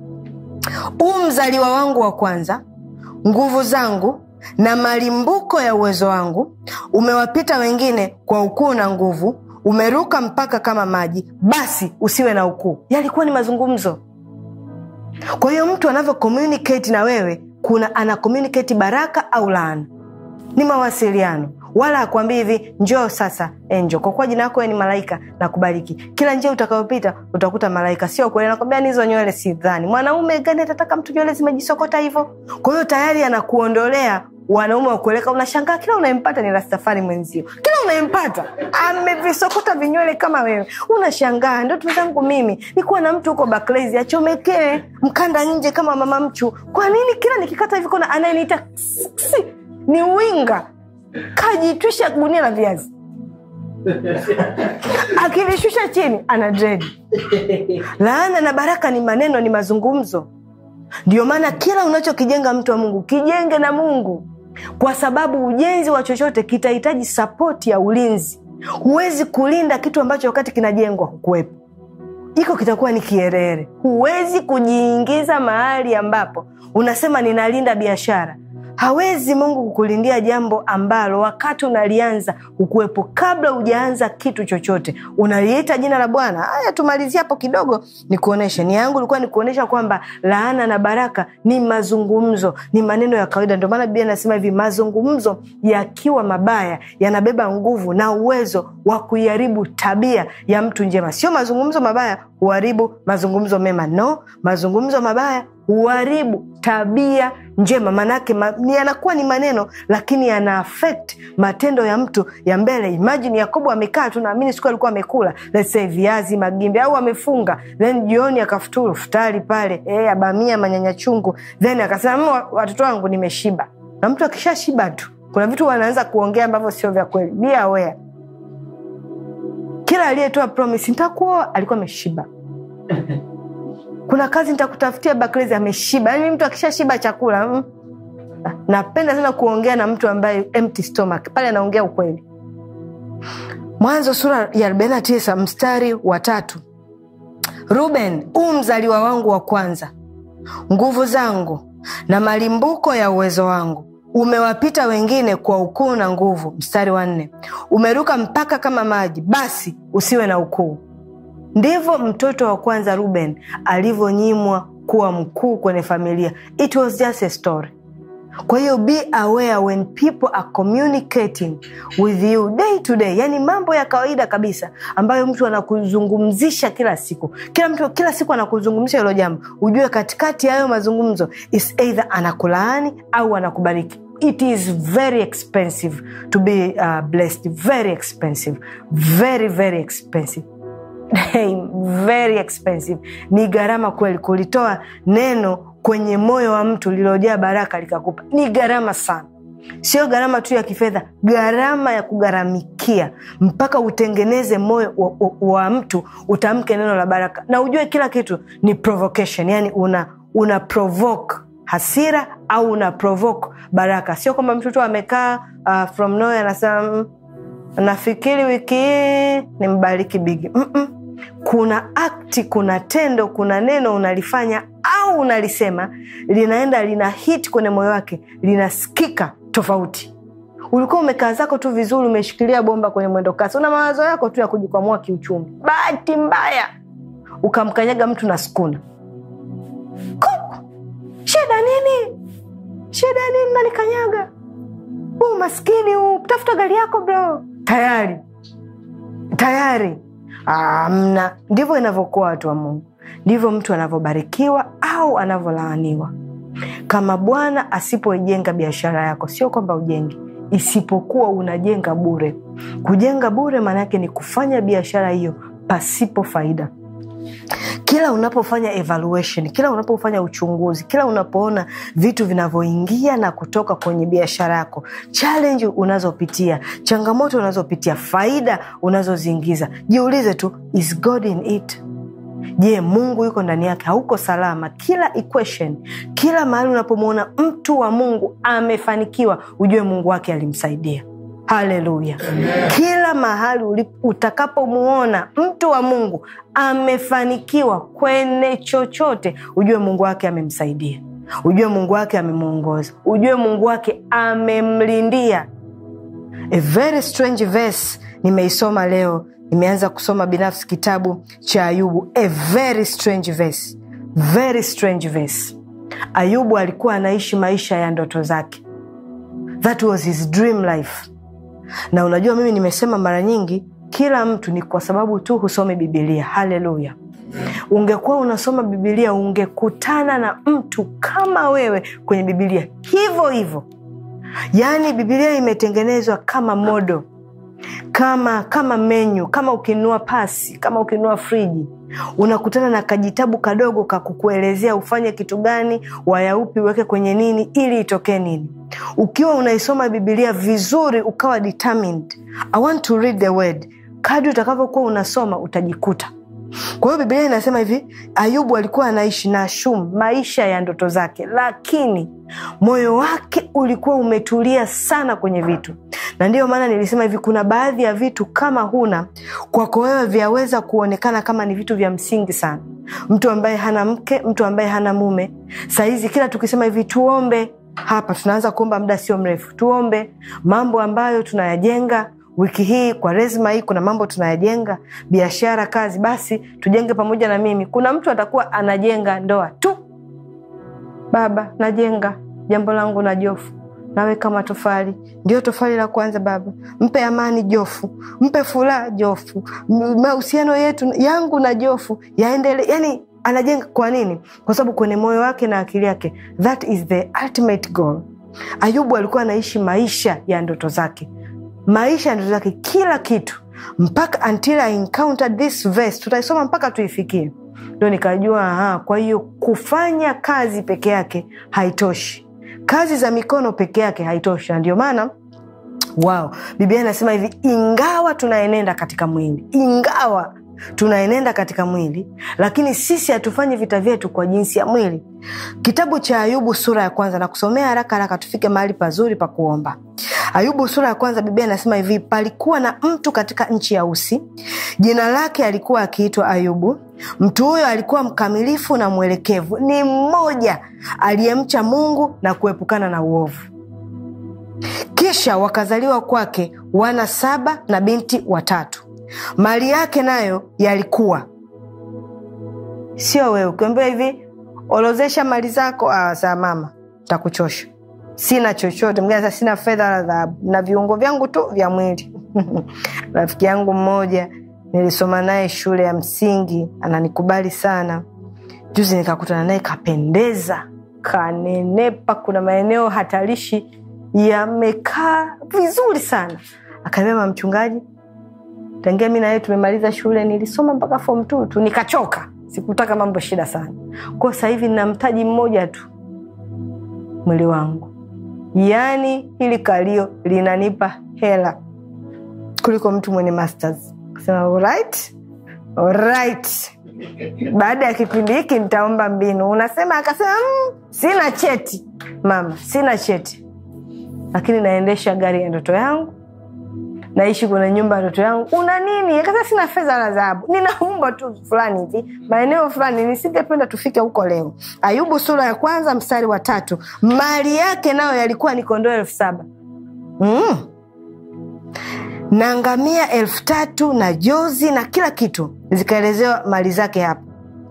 huu mzaliwa wangu wa kwanza nguvu zangu na malimbuko ya uwezo wangu umewapita wengine kwa ukuu na nguvu umeruka mpaka kama maji basi usiwe na ukuu yalikuwa ni mazungumzo kwa hiyo mtu anavyo communicate na wewe kuna ana communicate baraka au laana ni mawasiliano wala akwambii hivi njoo sasa enjo kwa kuwa jina yako ni malaika na kubariki kila njia utakayopita utakuta malaika sio kweli nakwambia nizo nywele si dhani mwanaume gani atataka mtu nywele zimejisokota hivyo kwa hiyo tayari anakuondolea wanaume wakueleka unashangaa kila unayempata ni rastafari mwenzio kila unayempata amevisokota vinywele kama wewe unashangaa ndoto zangu mimi nikuwa na mtu huko baklezi achomekee mkanda nje kama mama mchu kwa nini kila nikikata hivi kona anayeniita ni winga kajitwisha gunia la viazi akilishusha chini ana dredi laana na baraka ni maneno ni mazungumzo ndio maana kila unachokijenga mtu wa mungu kijenge na mungu kwa sababu ujenzi wa chochote kitahitaji sapoti ya ulinzi huwezi kulinda kitu ambacho wakati kinajengwa hukuwepo iko kitakuwa ni kierere huwezi kujiingiza mahali ambapo unasema ninalinda biashara hawezi mungu kukulindia jambo ambalo wakati unalianza ukuwepo kabla hujaanza kitu chochote unaliita jina la bwana haya tumalizie hapo kidogo nikuoneshe ni yangu ilikuwa nikuonyesha kwamba laana na baraka ni mazungumzo ni maneno ya kawaida ndio maana biblia inasema hivi mazungumzo yakiwa mabaya yanabeba nguvu na uwezo wa kuiharibu tabia ya mtu njema sio mazungumzo mabaya huharibu mazungumzo mema no mazungumzo mabaya huharibu tabia njema maanake ma, yanakuwa ni maneno lakini yana affect matendo ya mtu ya mbele imajini yakobo amekaa tu naamini siku alikuwa amekula let's say viazi magimbi au amefunga then jioni akafuturu futari pale e, abamia manyanya chungu then akasema watoto wangu nimeshiba na mtu akishashiba tu kuna vitu wanaanza kuongea ambavyo sio vya kweli be aware kila aliyetoa promise nitakuoa alikuwa ameshiba kuna kazi nitakutafutia baklezi ameshiba yaani mtu akishashiba chakula mm. napenda sana kuongea na mtu ambaye empty stomach pale anaongea ukweli mwanzo sura ya 49 mstari wa tatu ruben huu mzaliwa wangu wa kwanza nguvu zangu na malimbuko ya uwezo wangu umewapita wengine kwa ukuu na nguvu mstari wa nne umeruka mpaka kama maji basi usiwe na ukuu ndivyo mtoto wa kwanza ruben alivyonyimwa kuwa mkuu kwenye familia it was just a story kwa hiyo be aware when people are communicating with you day to day yani mambo ya kawaida kabisa ambayo mtu anakuzungumzisha kila siku kila mtu kila siku anakuzungumzisha hilo jambo ujue katikati ya hayo mazungumzo is either anakulaani au anakubariki it is very expensive to be uh, blessed very expensive very very expensive very expensive ni gharama kweli kulitoa neno kwenye moyo wa mtu lililojaa baraka likakupa ni gharama sana sio gharama tu ya kifedha gharama ya kugharamikia mpaka utengeneze moyo wa, wa, wa mtu utamke neno la baraka na ujue kila kitu ni provocation yani una, una provoke hasira au una provoke baraka sio kwamba mtu tu amekaa uh, from nowhere anasema "Mm, nafikiri wiki hii ni mbariki bigi Mm-mm. kuna akti kuna tendo kuna neno unalifanya au unalisema linaenda lina hit kwenye moyo wake linasikika tofauti ulikuwa umekaa zako tu vizuri umeshikilia bomba kwenye mwendo kasi una mawazo yako tu ya kujikwamua kiuchumi bahati mbaya ukamkanyaga mtu na skuna Kuku! shida nini shida nini nanikanyaga huu maskini huu tafuta gari yako bro tayari tayari amna ndivyo inavyokuwa watu wa mungu ndivyo mtu anavyobarikiwa au anavyolaaniwa kama bwana asipoijenga biashara yako sio kwamba ujengi isipokuwa unajenga bure kujenga bure maana yake ni kufanya biashara hiyo pasipo faida kila unapofanya evaluation kila unapofanya uchunguzi kila unapoona vitu vinavyoingia na kutoka kwenye biashara yako challenge unazopitia changamoto unazopitia faida unazoziingiza jiulize tu is god in it je mungu yuko ndani yake hauko salama kila equation kila mahali unapomwona mtu wa mungu amefanikiwa ujue mungu wake alimsaidia haleluya kila mahali ulip- utakapomuona mtu wa mungu amefanikiwa kwenye chochote ujue mungu wake amemsaidia ujue mungu wake amemwongoza ujue mungu wake amemlindia a very strange verse nimeisoma leo nimeanza kusoma binafsi kitabu cha ayubu a very strange verse very strange verse ayubu alikuwa anaishi maisha ya ndoto zake that was his dream life na unajua mimi nimesema mara nyingi kila mtu ni kwa sababu tu husome bibilia haleluya ungekuwa unasoma bibilia ungekutana na mtu kama wewe kwenye bibilia hivyo hivyo yaani bibilia imetengenezwa kama modo kama kama menyu kama ukinunua pasi kama ukinunua friji unakutana na kajitabu kadogo kakukuelezea ufanye kitu gani wayaupi uweke kwenye nini ili itokee nini ukiwa unaisoma bibilia vizuri ukawa determined i want to read the word kadri utakavyokuwa unasoma utajikuta kwa hiyo biblia inasema hivi ayubu alikuwa anaishi na shum maisha ya ndoto zake lakini moyo wake ulikuwa umetulia sana kwenye vitu na ndiyo maana nilisema hivi kuna baadhi ya vitu kama huna kwako wewe vyaweza kuonekana kama ni vitu vya msingi sana mtu ambaye hana mke mtu ambaye hana mume sahizi kila tukisema hivi tuombe hapa tunaanza kuomba muda sio mrefu tuombe mambo ambayo tunayajenga wiki hii kwa rezma hii kuna mambo tunayajenga biashara kazi basi tujenge pamoja na mimi kuna mtu atakuwa anajenga ndoa tu baba najenga jambo langu na jofu naweka matofali ndio tofali la kwanza baba mpe amani jofu mpe furaha jofu M- mahusiano yetu yangu na jofu yaendele yani anajenga kwa nini kwa sababu kwenye moyo wake na akili yake that is the ultimate goal ayubu alikuwa anaishi maisha ya ndoto zake maisha ya ndoto zake kila kitu mpaka until I encountered this verse tutaisoma mpaka tuifikie ndo nikajua aha, kwa hiyo kufanya kazi peke yake haitoshi kazi za mikono peke yake haitoshi na ndio maana wow biblia inasema hivi ingawa tunaenenda katika mwili ingawa tunaenenda katika mwili lakini sisi hatufanyi vita vyetu kwa jinsi ya mwili kitabu cha ayubu sura ya kwanza na kusomea haraka haraka tufike mahali pazuri pa kuomba ayubu sura ya kwanza biblia inasema hivi palikuwa na mtu katika nchi ya usi jina lake alikuwa akiitwa ayubu mtu huyo alikuwa mkamilifu na mwelekevu ni mmoja aliyemcha mungu na kuepukana na uovu kisha wakazaliwa kwake wana saba na binti watatu mali yake nayo yalikuwa sio wewe ukiambia hivi orozesha mali zako ah, saa mama takuchosha sina chochote mwingine anasema sina fedha wala dhahabu na viungo vyangu tu vya mwili rafiki yangu mmoja nilisoma naye shule ya msingi ananikubali sana juzi nikakutana naye kapendeza kanenepa kuna maeneo hatarishi yamekaa vizuri sana akaambia mama mchungaji tangia mi naye tumemaliza shule nilisoma mpaka form two tu nikachoka sikutaka mambo shida sana kwao sahivi nina mtaji mmoja tu mwili wangu yaani hili kalio linanipa hela kuliko mtu mwenye masters kasema alright, alright. baada ya kipindi hiki nitaomba mbinu unasema akasema mm, sina cheti mama sina cheti lakini naendesha gari ya ndoto yangu naishi kwenye nyumba ya ndoto yangu una nini akasema sina fedha la dhahabu ninaumba tu fulani hivi maeneo fulani nisingependa tufike huko leo ayubu sura ya kwanza mstari wa tatu mali yake nayo yalikuwa ni kondoo elfu saba mm. na ngamia elfu tatu na jozi na kila kitu zikaelezewa mali zake hapa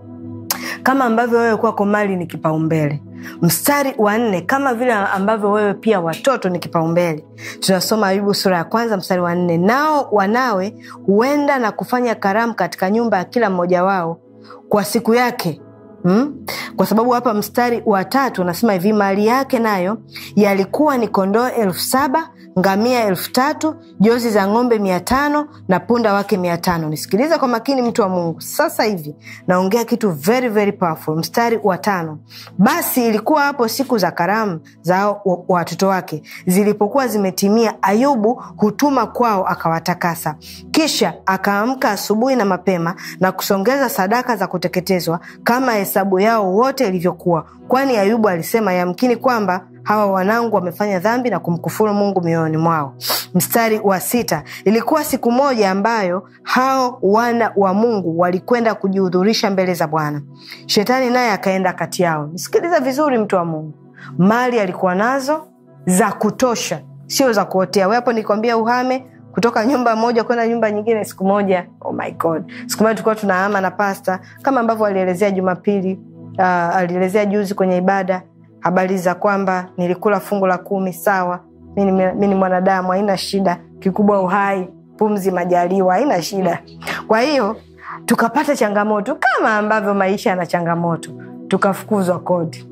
kama ambavyo wewe kwako mali ni kipaumbele mstari wa nne kama vile ambavyo wewe pia watoto ni kipaumbele tunasoma ayubu sura ya kwanza mstari wa nne nao wanawe huenda na kufanya karamu katika nyumba ya kila mmoja wao kwa siku yake Hmm? kwa sababu hapa mstari wa tatu unasema hivi mali yake nayo yalikuwa ni kondoo elfu saba ngamia elfu tatu jozi za ng'ombe mia tano na punda wake mia tano nisikiliza kwa makini mtu wa mungu sasa hivi naongea kitu very very powerful mstari wa tano basi ilikuwa hapo siku za karamu za watoto wake zilipokuwa zimetimia ayubu hutuma kwao akawatakasa kisha akaamka asubuhi na mapema na kusongeza sadaka za kuteketezwa kama hesabu yao wote ilivyokuwa kwani ayubu alisema yamkini kwamba hawa wanangu wamefanya dhambi na kumkufuru mungu mioyoni mwao mstari wa sita ilikuwa siku moja ambayo hao wana wa mungu walikwenda kujihudhurisha mbele za bwana shetani naye akaenda kati yao nisikiliza vizuri mtu wa mungu mali alikuwa nazo za kutosha sio za kuotea wepo nikwambia uhame kutoka nyumba moja kwenda nyumba nyingine siku moja oh my god siku moja tulikuwa tunahama na pasta kama ambavyo alielezea jumapili uh, alielezea juzi kwenye ibada habari za kwamba nilikula fungu la kumi sawa mi ni mwanadamu haina shida kikubwa uhai pumzi majaliwa haina shida kwa hiyo tukapata changamoto kama ambavyo maisha yana changamoto tukafukuzwa kodi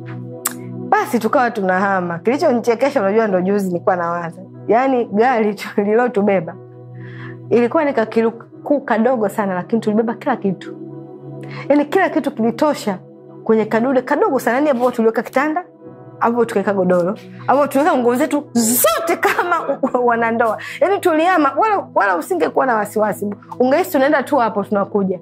basi tukawa tunahama kilichonichekesha unajua ndo juzi nilikuwa nawaza yaani gari lililotubeba ilikuwa ni kakilukuu kadogo sana lakini tulibeba kila kitu yaani kila kitu kilitosha kwenye kadude kadogo sana yani ambapo tuliweka kitanda ambapo tukaweka godoro ambapo tuliweka nguo zetu zote kama wanandoa yani tuliama wala, wala usingekuwa na wasiwasi ungehisi tunaenda tu hapo tunakuja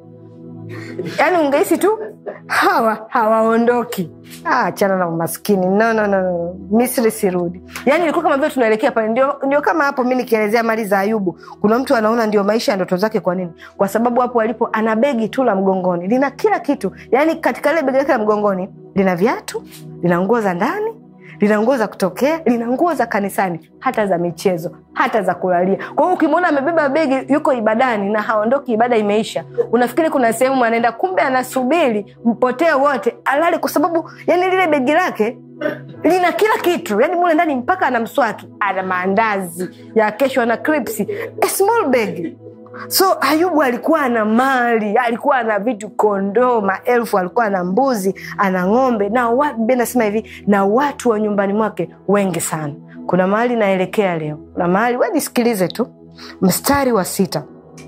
yaani ungehisi tu hawa hawaondoki achana na umaskini no, no, no, no. misri sirudi yaani ilikuwa kama vile tunaelekea pale ndio, ndio kama hapo mi nikielezea mali za ayubu kuna mtu anaona ndio maisha ya ndoto zake kwa nini kwa sababu hapo alipo ana begi tu la mgongoni lina kila kitu yaani katika ile begi lake la mgongoni lina viatu lina nguo za ndani lina nguo za kutokea lina nguo za kanisani hata za michezo hata za kulalia kwa hiyo ukimwona amebeba begi yuko ibadani na haondoki ibada imeisha unafikiri kuna sehemu anaenda kumbe anasubiri mpotee wote alali kwa sababu yani lile begi lake lina kila kitu yani mule ndani mpaka ana mswaki ana maandazi ya kesho ana cripsi a small bag so ayubu alikuwa ana mali alikuwa ana vitu kondoo maelfu alikuwa ana mbuzi ana ng'ombe na nasema hivi na watu wa nyumbani mwake wengi sana kuna mahali naelekea leo kuna mahali wenisikilize tu mstari wa sita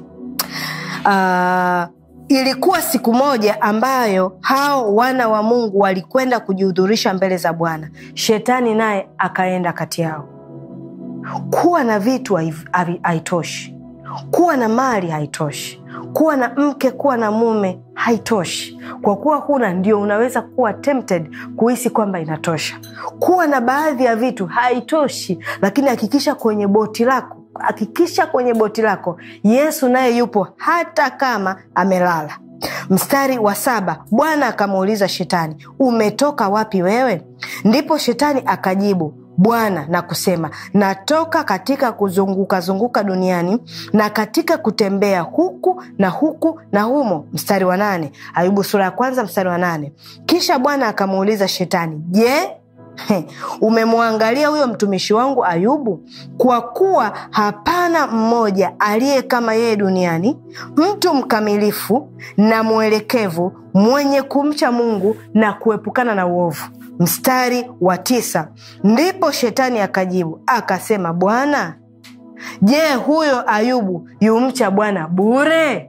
uh, ilikuwa siku moja ambayo hao wana wa mungu walikwenda kujihudhurisha mbele za bwana shetani naye akaenda kati yao kuwa na vitu haitoshi kuwa na mali haitoshi kuwa na mke kuwa na mume haitoshi kwa kuwa huna ndio unaweza kuwa tempted kuhisi kwamba inatosha kuwa na baadhi ya vitu haitoshi lakini hakikisha kwenye boti lako hakikisha kwenye boti lako yesu naye yupo hata kama amelala mstari wa saba bwana akamuuliza shetani umetoka wapi wewe ndipo shetani akajibu bwana na kusema natoka katika kuzunguka zunguka duniani na katika kutembea huku na huku na humo mstari wa nane ayubu sura ya kwanza mstari wa nane kisha bwana akamuuliza shetani je umemwangalia huyo mtumishi wangu ayubu kwa kuwa hapana mmoja aliye kama yeye duniani mtu mkamilifu na mwelekevu mwenye kumcha mungu na kuepukana na uovu mstari wa tisa ndipo shetani akajibu akasema bwana je huyo ayubu yumcha bwana bure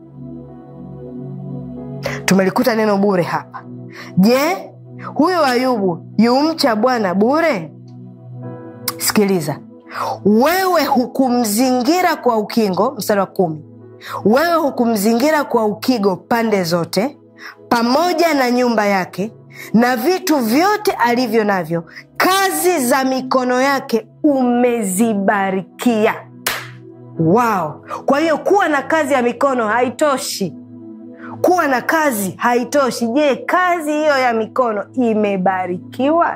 tumelikuta neno bure hapa je huyo ayubu yumcha bwana bure sikiliza wewe hukumzingira kwa ukingo mstari wa kumi wewe hukumzingira kwa ukigo pande zote pamoja na nyumba yake na vitu vyote alivyo navyo kazi za mikono yake umezibarikia wao kwa hiyo kuwa na kazi ya mikono haitoshi kuwa na kazi haitoshi je kazi hiyo ya mikono imebarikiwa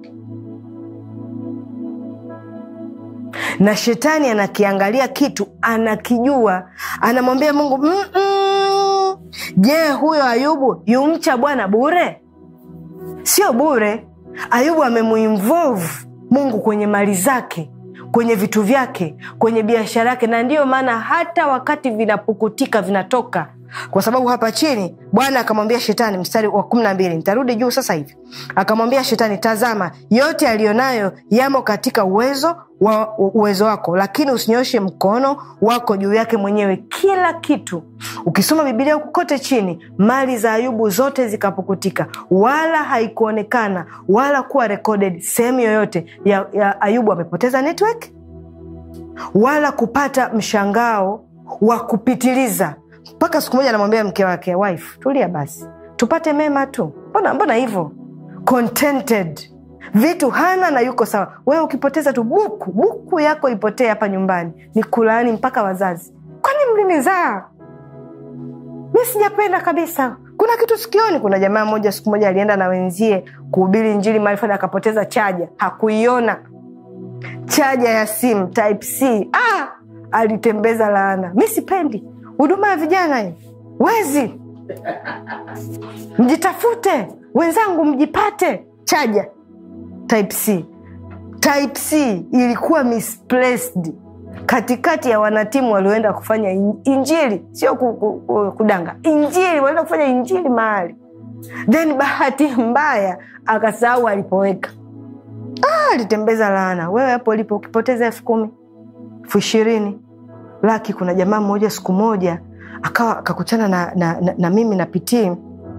na shetani anakiangalia kitu anakijua anamwambia mungu "Mm-mm. je huyo ayubu yumcha bwana bure sio bure ayubu amemuinvolve mungu kwenye mali zake kwenye vitu vyake kwenye biashara yake na ndiyo maana hata wakati vinapukutika vinatoka kwa sababu hapa chini bwana akamwambia shetani mstari wa kumi na mbili nitarudi juu sasa hivi akamwambia shetani tazama yote aliyonayo yamo katika uwezo wa uwezo wako lakini usinyoshe mkono wako juu yake mwenyewe kila kitu ukisoma bibilia huku kote chini mali za ayubu zote zikapukutika wala haikuonekana wala kuwa recorded sehemu yoyote ya, ya ayubu amepoteza network wala kupata mshangao wa kupitiliza mpaka siku moja anamwambia mke wake wife tulia basi tupate mema tu mbona mbona hivyo contented vitu hana na yuko sawa wewe ukipoteza tu buku buku yako ipotee hapa nyumbani ni kulaani mpaka wazazi kwani mlinizaa mi sijapenda kabisa kuna kitu sikioni kuna jamaa moja siku moja alienda na wenzie kuhubiri njili mahali fulani akapoteza chaja hakuiona chaja ya simu type c ah, alitembeza laana mi sipendi huduma ya vijana hii wezi mjitafute wenzangu mjipate chaja type c type c ilikuwa misplaced katikati ya wanatimu walioenda kufanya in- injili sio ku, ku, ku, kudanga injili walienda kufanya injili mahali then bahati mbaya akasahau alipoweka ah, alitembeza laana wewe hapo ulipo ukipoteza elfu kumi elfu ishirini laki kuna jamaa mmoja siku moja akawa akakutana na, na, na, na mimi na pitii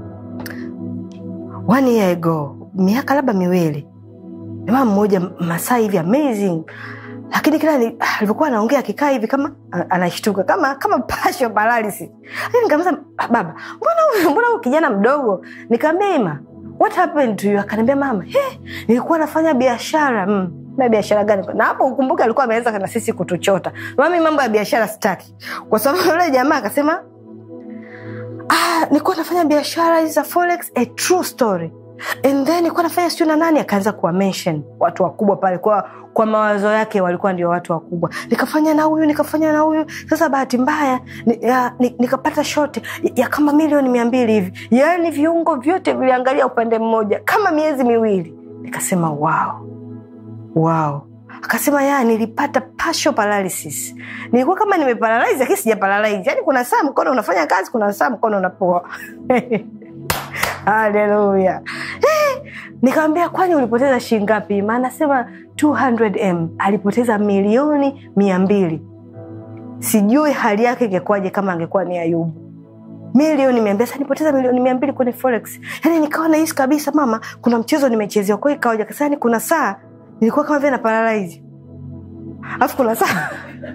one year ago miaka labda miwili jamaa mmoja masaa hivi amazing lakini kila ni- ah, alivyokuwa anaongea akikaa hivi kama a- anashtuka kama kama partial paralysis Lakini nikamuuliza "Ah, baba mbona huyu mbona huyu kijana mdogo nikaambia ima what happened to you akaniambia mama he nilikuwa nafanya biashara mm. na biashara gani na hapo ukumbuke alikuwa ameweza na sisi kutuchota mami mambo ya biashara sitaki kwa sababu yule jamaa akasema ah, nilikuwa nafanya biashara hizi za forex a true story and then nilikuwa nafanya sijui na nani akaanza kuwa mention watu wakubwa pale kwa kwa mawazo yake walikuwa ndio watu wakubwa nikafanya na huyu nikafanya na huyu sasa bahati mbaya ni, ya, ni, nikapata shoti ya, ya kama milioni mia mbili hivi yaani viungo vyote viliangalia upande mmoja kama miezi miwili nikasema wow wow akasema ya nilipata partial paralysis nilikuwa kama nimeparalyze lakini sijaparalyze yaani kuna saa mkono unafanya kazi kuna saa mkono unapoa haleluya Eh, nikamwambia kwani ulipoteza shilingi ngapi maana nasema 200m alipoteza milioni mia mbili sijui hali yake ingekuwaje kama angekuwa ni ayubu milioni mia mbili Sasa nipoteza milioni mia mbili kwenye forex yani nikawa nahisi kabisa mama kuna mchezo nimechezewa kwao ikawaja kasa yani kuna saa nilikuwa kama vile na paralyze alafu kuna saa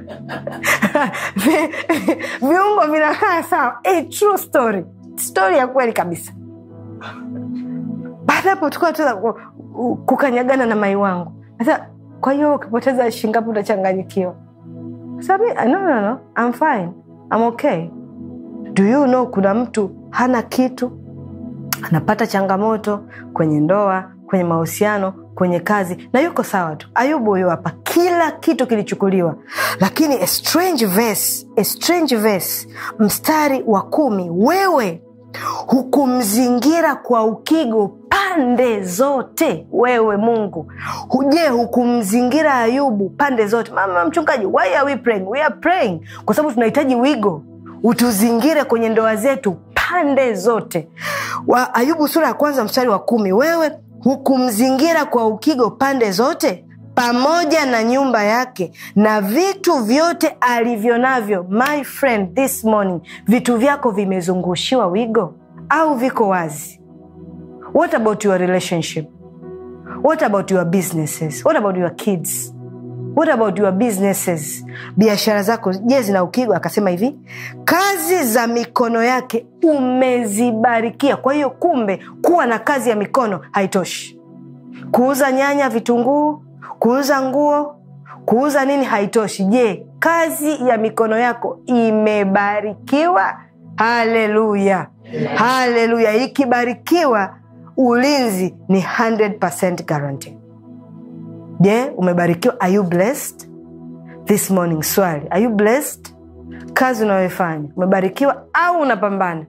vi- viungo vinakaa sawa a true story story ya kweli kabisa baada hapo tukawa tuna ku- ku- kukanyagana na mai wangu sasa kwa hiyo ukipoteza shingapi utachanganyikiwa sabi no, no, no. I'm fine. I'm okay do you know kuna mtu hana kitu anapata changamoto kwenye ndoa kwenye mahusiano kwenye kazi na yuko sawa tu ayubu huyo hapa kila kitu kilichukuliwa lakini a strange verse, a strange verse, mstari wa kumi wewe hukumzingira kwa ukigo pande zote wewe mungu je hukumzingira ayubu pande zote mama mchungaji why are we praying? We are praying kwa sababu tunahitaji wigo utuzingire kwenye ndoa zetu pande zote wa ayubu sura ya kwanza mstari wa kumi wewe hukumzingira kwa ukigo pande zote pamoja na nyumba yake na vitu vyote alivyo navyo. My friend, this morning, vitu vyako vimezungushiwa wigo au viko wazi? What about your relationship? What about your businesses? What about your kids? What about your businesses? Biashara zako je, zina ukigo? Akasema hivi, kazi za mikono yake umezibarikia. Kwa hiyo kumbe, kuwa na kazi ya mikono haitoshi. Kuuza nyanya, vitunguu, kuuza nguo, kuuza nini haitoshi. Je, kazi ya mikono yako imebarikiwa? Haleluya, haleluya! Ikibarikiwa, ulinzi ni 100% guarantee. Je, umebarikiwa? Are you blessed this morning? Swali, are you blessed? Kazi unayoifanya umebarikiwa au unapambana?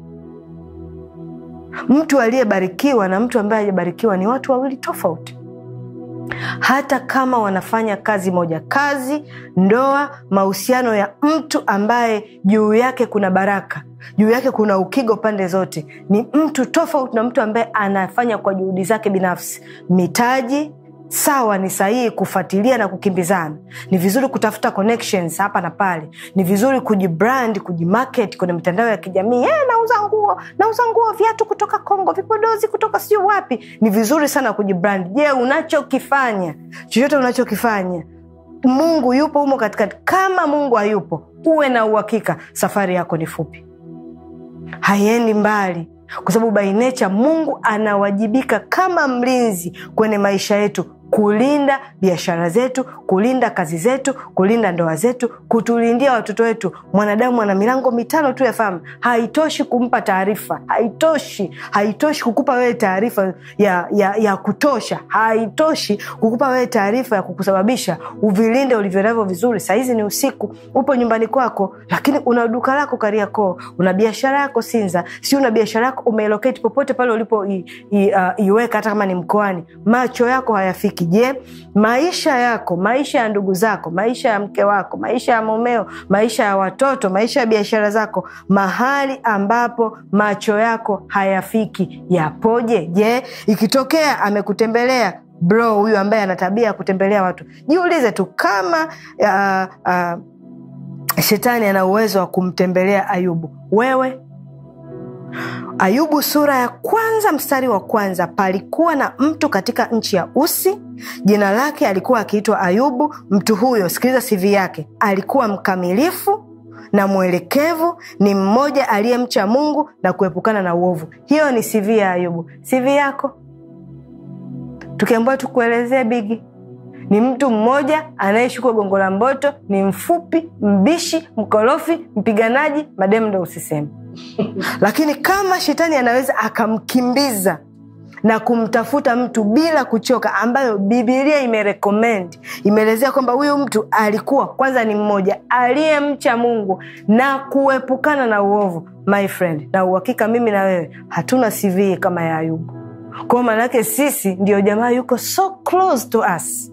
Mtu aliyebarikiwa na mtu ambaye hajabarikiwa ni watu wawili tofauti, hata kama wanafanya kazi moja. Kazi, ndoa, mahusiano ya mtu ambaye juu yake kuna baraka, juu yake kuna ukigo pande zote, ni mtu tofauti na mtu ambaye anafanya kwa juhudi zake binafsi. Mitaji sawa, ni sahihi kufuatilia na kukimbizana. Ni vizuri kutafuta connections hapa na pale, ni vizuri kujibrand, kujimarket kwenye mitandao ya kijamii. Eh, nauza nguo, nauza nguo, viatu kutoka Kongo, vipodozi kutoka sijui wapi. Ni vizuri sana kujibrand. Je, unachokifanya chochote unachokifanya Mungu yupo humo katikati? Kama Mungu hayupo, uwe na uhakika safari yako ni fupi, haiendi mbali kwa sababu by nature Mungu anawajibika kama mlinzi kwenye maisha yetu, kulinda biashara zetu, kulinda kazi zetu, kulinda ndoa zetu, kutulindia watoto wetu. Mwanadamu ana milango mitano tu ya fahamu. Haitoshi kumpa taarifa, haitoshi, haitoshi kukupa wewe taarifa ya, ya, ya kutosha, haitoshi kukupa wewe taarifa ya kukusababisha uvilinde ulivyo navyo vizuri. Sahizi ni usiku, upo nyumbani kwako, lakini una duka lako Kariakoo, una biashara yako Sinza, si una biashara yako umeeloketi popote pale ulipo i, i, uh, iweka, hata kama ni mkoani, macho yako hayafiki. Je, maisha yako, maisha ya ndugu zako, maisha ya mke wako, maisha ya mumeo, maisha ya watoto, maisha ya biashara zako, mahali ambapo macho yako hayafiki yapoje? Je, ikitokea amekutembelea bro huyu ambaye ana tabia ya kutembelea watu, jiulize tu kama uh, uh, shetani ana uwezo wa kumtembelea Ayubu, wewe Ayubu sura ya kwanza mstari wa kwanza. Palikuwa na mtu katika nchi ya Usi, jina lake alikuwa akiitwa Ayubu. Mtu huyo, sikiliza CV yake, alikuwa mkamilifu na mwelekevu, ni mmoja aliyemcha Mungu na kuepukana na uovu. Hiyo ni CV ya Ayubu. CV yako tukiambiwa tukuelezee bigi ni mtu mmoja anayeishi kwa Gongo la Mboto, ni mfupi, mbishi, mkorofi, mpiganaji, mademu ndo usiseme lakini kama shetani anaweza akamkimbiza na kumtafuta mtu bila kuchoka, ambayo Bibilia imerekomendi imeelezea kwamba huyu mtu alikuwa kwanza ni mmoja aliyemcha Mungu na kuepukana na uovu, my friend, na uhakika mimi na wewe hatuna CV kama ya Ayubu. Kwao maanake sisi ndio jamaa yuko so close to us.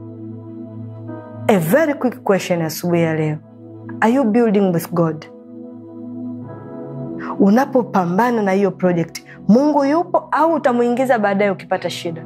A very quick question asubuhi ya leo, are you building with God? Unapopambana na hiyo project, Mungu yupo au utamwingiza baadaye ukipata shida?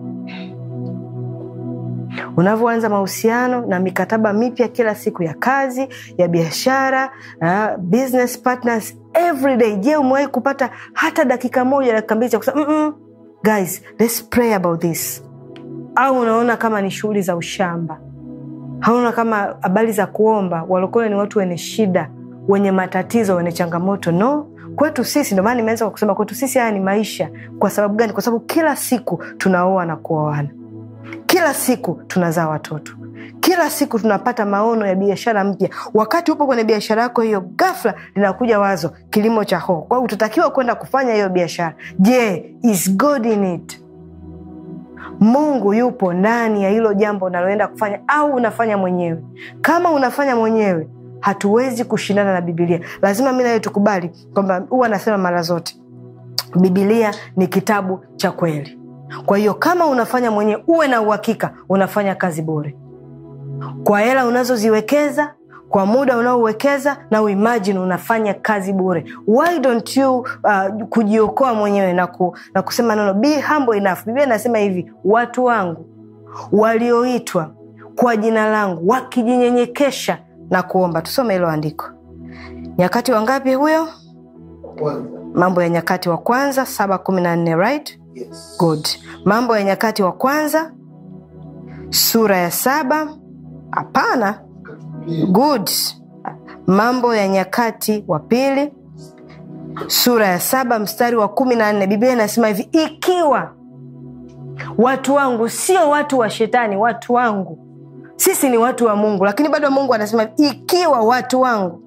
Unavyoanza mahusiano na mikataba mipya kila siku ya kazi, ya biashara, uh, business partners every day. Je, umewahi kupata hata dakika moja, dakika mbili cha kusema mm -mm, guys let's pray about this? Au unaona kama ni shughuli za ushamba? Hauna kama habari za kuomba? Walokole ni watu wenye shida wenye matatizo, wenye changamoto. No, kwetu sisi, ndio maana nimeanza kwa kusema kwetu sisi haya ni maisha. Kwa sababu gani? Kwa sababu kila siku tunaoa na kuoana, kila siku tunazaa watoto, kila siku tunapata maono ya biashara mpya. Wakati upo kwenye biashara yako hiyo, ghafla linakuja wazo, kilimo cha hoho. Kwa hiyo utatakiwa kwenda kufanya hiyo biashara. Je, is God in it? Mungu yupo ndani ya hilo jambo unaloenda kufanya, au unafanya mwenyewe? Kama unafanya mwenyewe hatuwezi kushindana na Bibilia. Lazima mi nawe tukubali kwamba huwa anasema mara zote Bibilia ni kitabu cha kweli. Kwa hiyo kama unafanya mwenyewe, uwe na uhakika unafanya kazi bure kwa hela unazoziwekeza kwa muda unaouwekeza na uimajini unafanya kazi bure. Why don't you uh, kujiokoa mwenyewe na, ku, na kusema nono, be humble enough. Biblia inasema hivi, watu wangu walioitwa kwa jina langu wakijinyenyekesha na kuomba tusome hilo andiko nyakati wangapi huyo Kwanza. mambo ya nyakati wa kwanza saba kumi na nne right Yes. good mambo ya nyakati wa kwanza sura ya saba hapana good mambo ya nyakati wa pili sura ya saba mstari wa kumi na nne biblia inasema hivi ikiwa watu wangu sio watu wa shetani watu wangu sisi ni watu wa mungu lakini bado mungu anasema hivi, ikiwa watu wangu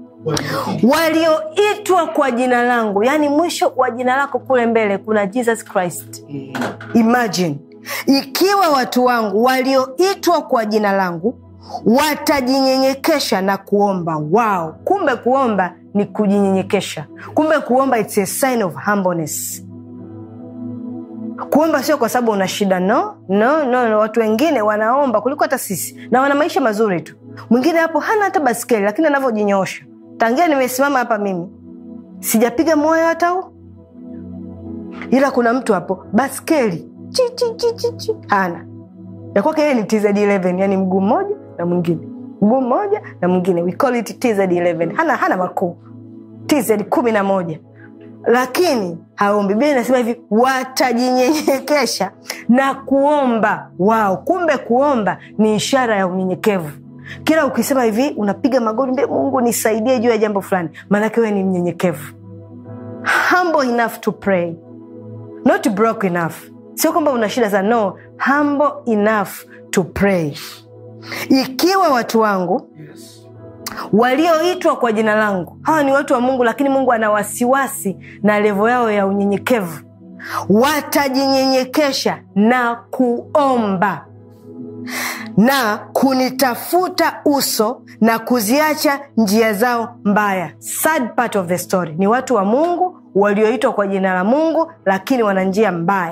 walioitwa kwa jina langu yaani mwisho wa jina lako kule mbele kuna jesus christ imagine ikiwa watu wangu walioitwa kwa jina langu watajinyenyekesha na kuomba wao kumbe kuomba ni kujinyenyekesha kumbe kuomba it's a sign of humbleness kuomba sio kwa sababu una shida no no no, no. watu wengine wanaomba kuliko hata sisi na wana maisha mazuri tu mwingine hapo hana hata baskeli lakini anavyojinyoosha tangia nimesimama hapa mimi sijapiga moyo hata huu ila kuna mtu hapo baskeli chi, chi, chi, chi, chi. hana ya kwake yeye ni tz11 yani mguu mmoja na mwingine mguu mmoja na mwingine we call it tz11 hana hana makuu tz kumi na moja lakini haombi biblia inasema hivi watajinyenyekesha na kuomba wao kumbe kuomba ni ishara ya unyenyekevu kila ukisema hivi unapiga magoti mbele mungu nisaidie juu ya jambo fulani maanake wewe ni mnyenyekevu humble enough to pray not broke enough sio kwamba una shida za no humble enough to pray ikiwa watu wangu Yes. walioitwa kwa jina langu hawa ni watu wa mungu lakini mungu ana wasiwasi na levo yao ya unyenyekevu watajinyenyekesha na kuomba na kunitafuta uso na kuziacha njia zao mbaya sad part of the story ni watu wa mungu walioitwa kwa jina la mungu lakini wana njia mbaya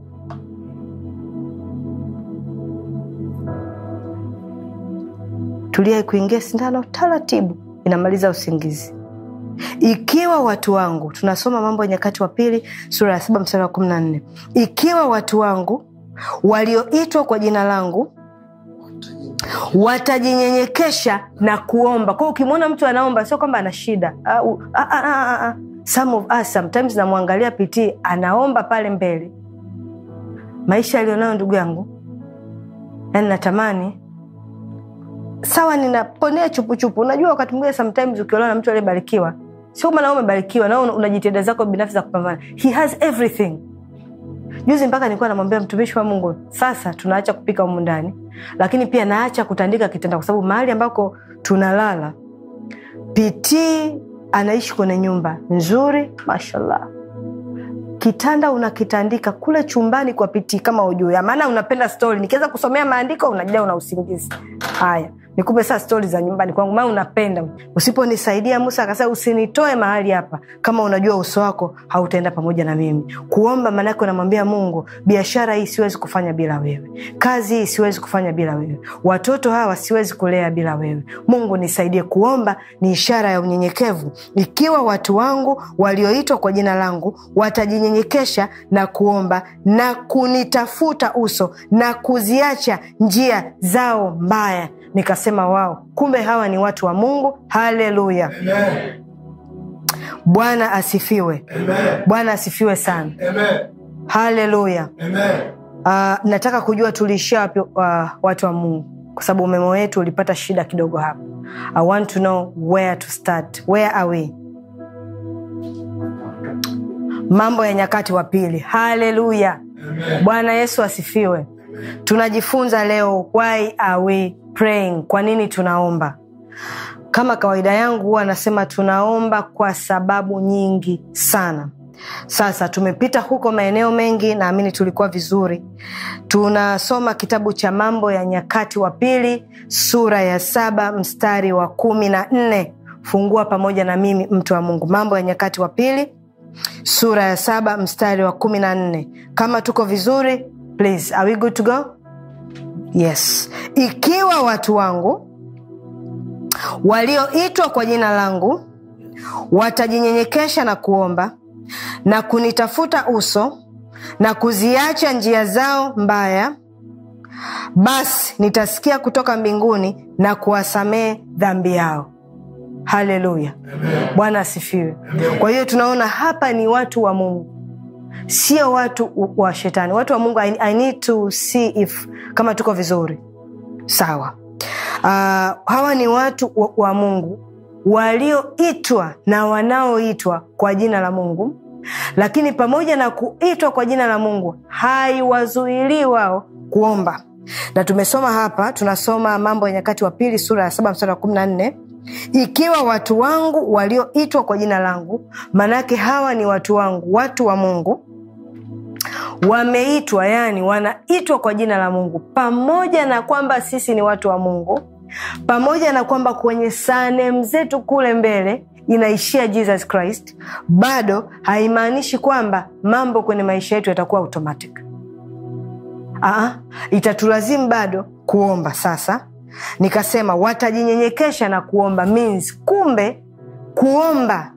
tuliai kuingia sindano taratibu inamaliza usingizi ikiwa watu wangu tunasoma mambo ya nyakati wa pili sura ya saba mstari wa kumi na nne ikiwa watu wangu walioitwa kwa jina langu watajinyenyekesha na kuomba kwao ukimwona mtu anaomba sio kwamba ana shida Ah, u- ah, ah, ah, ah, ah. Some of us, sometimes namwangalia pitii anaomba pale mbele maisha aliyonayo ndugu yangu yani natamani sawa ninaponea chupuchupu unajua wakati mwingine sometimes ukiolewa na mtu aliyebarikiwa sio kwamba nao umebarikiwa nao una jitihada zako binafsi za kupambana he has everything juzi mpaka nilikuwa namwambia mtumishi wa mungu sasa tunaacha kupika humu ndani lakini pia naacha kutandika kitanda kwa sababu mahali ambako tunalala pitii anaishi kwenye nyumba nzuri mashallah kitanda unakitandika kule chumbani kwa pitii kama ujue maana unapenda stori nikiweza kusomea maandiko unajaa una usingizi haya nikupe saa stori za nyumbani kwangu maana unapenda usiponisaidia musa akasema usinitoe mahali hapa kama unajua uso wako hautaenda pamoja na mimi kuomba maanake unamwambia mungu biashara hii siwezi kufanya bila wewe kazi hii siwezi kufanya bila wewe watoto hawa siwezi kulea bila wewe mungu nisaidie kuomba ni ishara ya unyenyekevu ikiwa watu wangu walioitwa kwa jina langu watajinyenyekesha na kuomba na kunitafuta uso na kuziacha njia zao mbaya nikasema wao kumbe hawa ni watu wa mungu haleluya Amen. bwana asifiwe Amen. bwana asifiwe sana Amen. haleluya Amen. uh, nataka kujua tuliishia wapi uh, watu wa mungu kwa sababu umeme wetu ulipata shida kidogo hapa i want to know where to start where are we mambo ya nyakati wa pili haleluya Amen. bwana yesu asifiwe tunajifunza leo why are we praying kwa nini tunaomba kama kawaida yangu huwa anasema tunaomba kwa sababu nyingi sana sasa tumepita huko maeneo mengi naamini tulikuwa vizuri tunasoma kitabu cha mambo ya nyakati wa pili sura ya saba mstari wa kumi na nne fungua pamoja na mimi mtu wa mungu mambo ya nyakati wa pili sura ya saba mstari wa kumi na nne kama tuko vizuri please are we good to go yes ikiwa watu wangu walioitwa kwa jina langu watajinyenyekesha na kuomba na kunitafuta uso na kuziacha njia zao mbaya basi nitasikia kutoka mbinguni na kuwasamehe dhambi yao haleluya bwana asifiwe kwa hiyo tunaona hapa ni watu wa mungu sio watu wa shetani watu wa mungu I, I need to see if kama tuko vizuri sawa uh, hawa ni watu wa, wa mungu walioitwa na wanaoitwa kwa jina la mungu lakini pamoja na kuitwa kwa jina la mungu haiwazuilii wao kuomba na tumesoma hapa tunasoma mambo ya nyakati wa pili sura ya saba mstari wa kumi na nne ikiwa watu wangu walioitwa kwa jina langu maanake hawa ni watu wangu watu wa mungu wameitwa yani wanaitwa kwa jina la mungu pamoja na kwamba sisi ni watu wa mungu pamoja na kwamba kwenye sanem zetu kule mbele inaishia jesus christ bado haimaanishi kwamba mambo kwenye maisha yetu yatakuwa automatic Aa, itatulazimu bado kuomba sasa nikasema watajinyenyekesha na kuomba means kumbe kuomba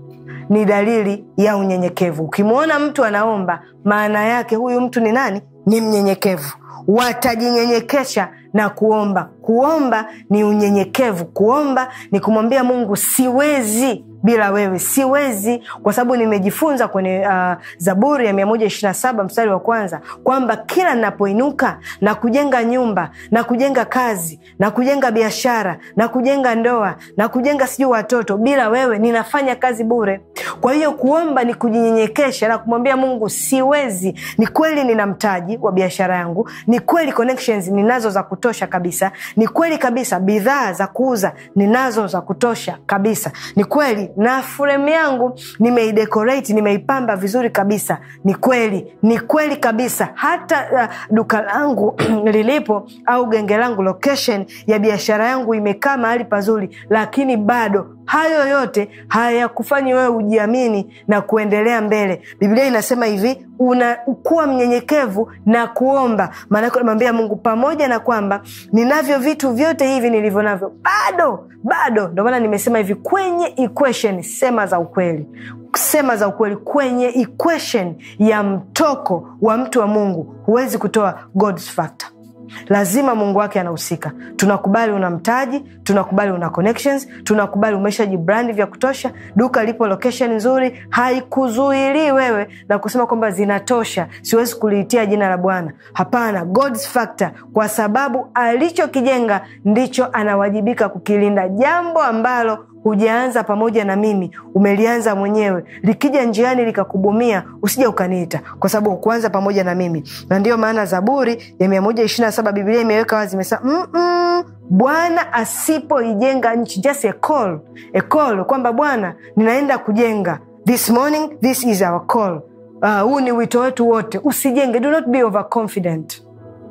ni dalili ya unyenyekevu ukimwona mtu anaomba maana yake huyu mtu ni nani ni mnyenyekevu watajinyenyekesha na kuomba kuomba ni unyenyekevu kuomba ni kumwambia mungu siwezi bila wewe siwezi kwa sababu nimejifunza kwenye uh, zaburi ya 127 mstari wa kwanza kwamba kila ninapoinuka na kujenga nyumba na kujenga kazi na kujenga biashara na kujenga ndoa na kujenga sijui watoto bila wewe ninafanya kazi bure kwa hiyo kuomba ni kujinyenyekesha na kumwambia mungu siwezi ni kweli nina mtaji wa biashara yangu ni kweli connections ninazo za kutosha kabisa ni kweli kabisa bidhaa za kuuza ninazo za kutosha kabisa ni kweli na fremu yangu nimeidekorate nimeipamba vizuri kabisa ni kweli ni kweli kabisa hata uh, duka langu lilipo au genge langu location ya biashara yangu imekaa mahali pazuri lakini bado hayo yote hayakufanyi wewe ujiamini na kuendelea mbele biblia inasema hivi unakuwa mnyenyekevu na kuomba maanake unamwambia mungu pamoja na kwamba ninavyo vitu vyote hivi nilivyo navyo bado bado ndio maana nimesema hivi kwenye equation sema za ukweli sema za ukweli kwenye equation ya mtoko wa mtu wa mungu huwezi kutoa God's factor lazima mungu wake anahusika tunakubali una mtaji tunakubali una connections tunakubali umeshajibrandi vya kutosha duka lipo location nzuri haikuzuilii wewe na kusema kwamba zinatosha siwezi kuliitia jina la bwana hapana God's factor kwa sababu alichokijenga ndicho anawajibika kukilinda jambo ambalo hujaanza pamoja na mimi umelianza mwenyewe likija njiani likakubumia usija ukaniita kwa sababu ukuanza pamoja na mimi na ndiyo maana zaburi ya mia moja ishiri na saba biblia imeweka wazi imesema "Mm-mm, bwana asipoijenga nchi just a call, a call kwamba bwana ninaenda kujenga this morning this is our call huu uh, ni wito wetu wote usijenge do not be overconfident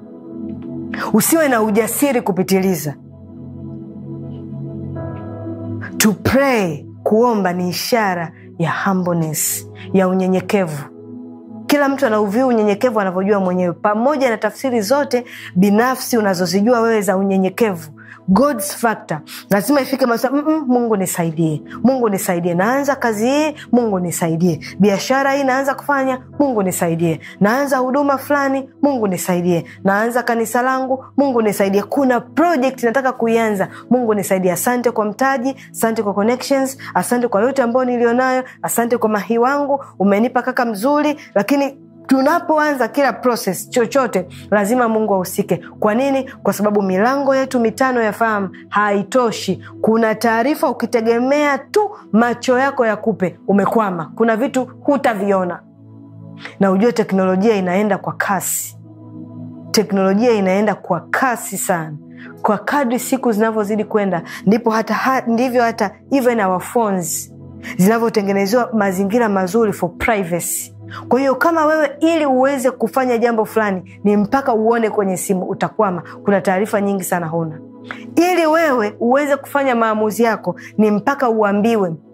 usiwe na ujasiri kupitiliza to pray kuomba ni ishara ya humbleness ya unyenyekevu kila mtu anauviu unyenyekevu anavyojua mwenyewe pamoja na tafsiri zote binafsi unazozijua wewe za unyenyekevu God's factor lazima ifike masa, mm-mm, mungu nisaidie mungu nisaidie naanza kazi hii mungu nisaidie biashara hii naanza kufanya mungu nisaidie naanza huduma fulani mungu nisaidie naanza kanisa langu mungu nisaidie kuna project nataka kuianza mungu nisaidie asante kwa mtaji asante kwa connections asante kwa yote ambayo nilionayo asante kwa mahi wangu umenipa kaka mzuri lakini tunapoanza kila proses chochote lazima mungu ahusike kwa nini kwa sababu milango yetu mitano ya fahamu haitoshi kuna taarifa ukitegemea tu macho yako yakupe umekwama kuna vitu hutaviona na ujue teknolojia inaenda kwa kasi teknolojia inaenda kwa kasi sana kwa kadri siku zinavyozidi kwenda ndipo hata ha, ndivyo hata even our phones zinavyotengenezewa mazingira mazuri for privacy kwa hiyo kama wewe ili uweze kufanya jambo fulani ni mpaka uone kwenye simu utakwama kuna taarifa nyingi sana huna ili wewe uweze kufanya maamuzi yako ni mpaka uambiwe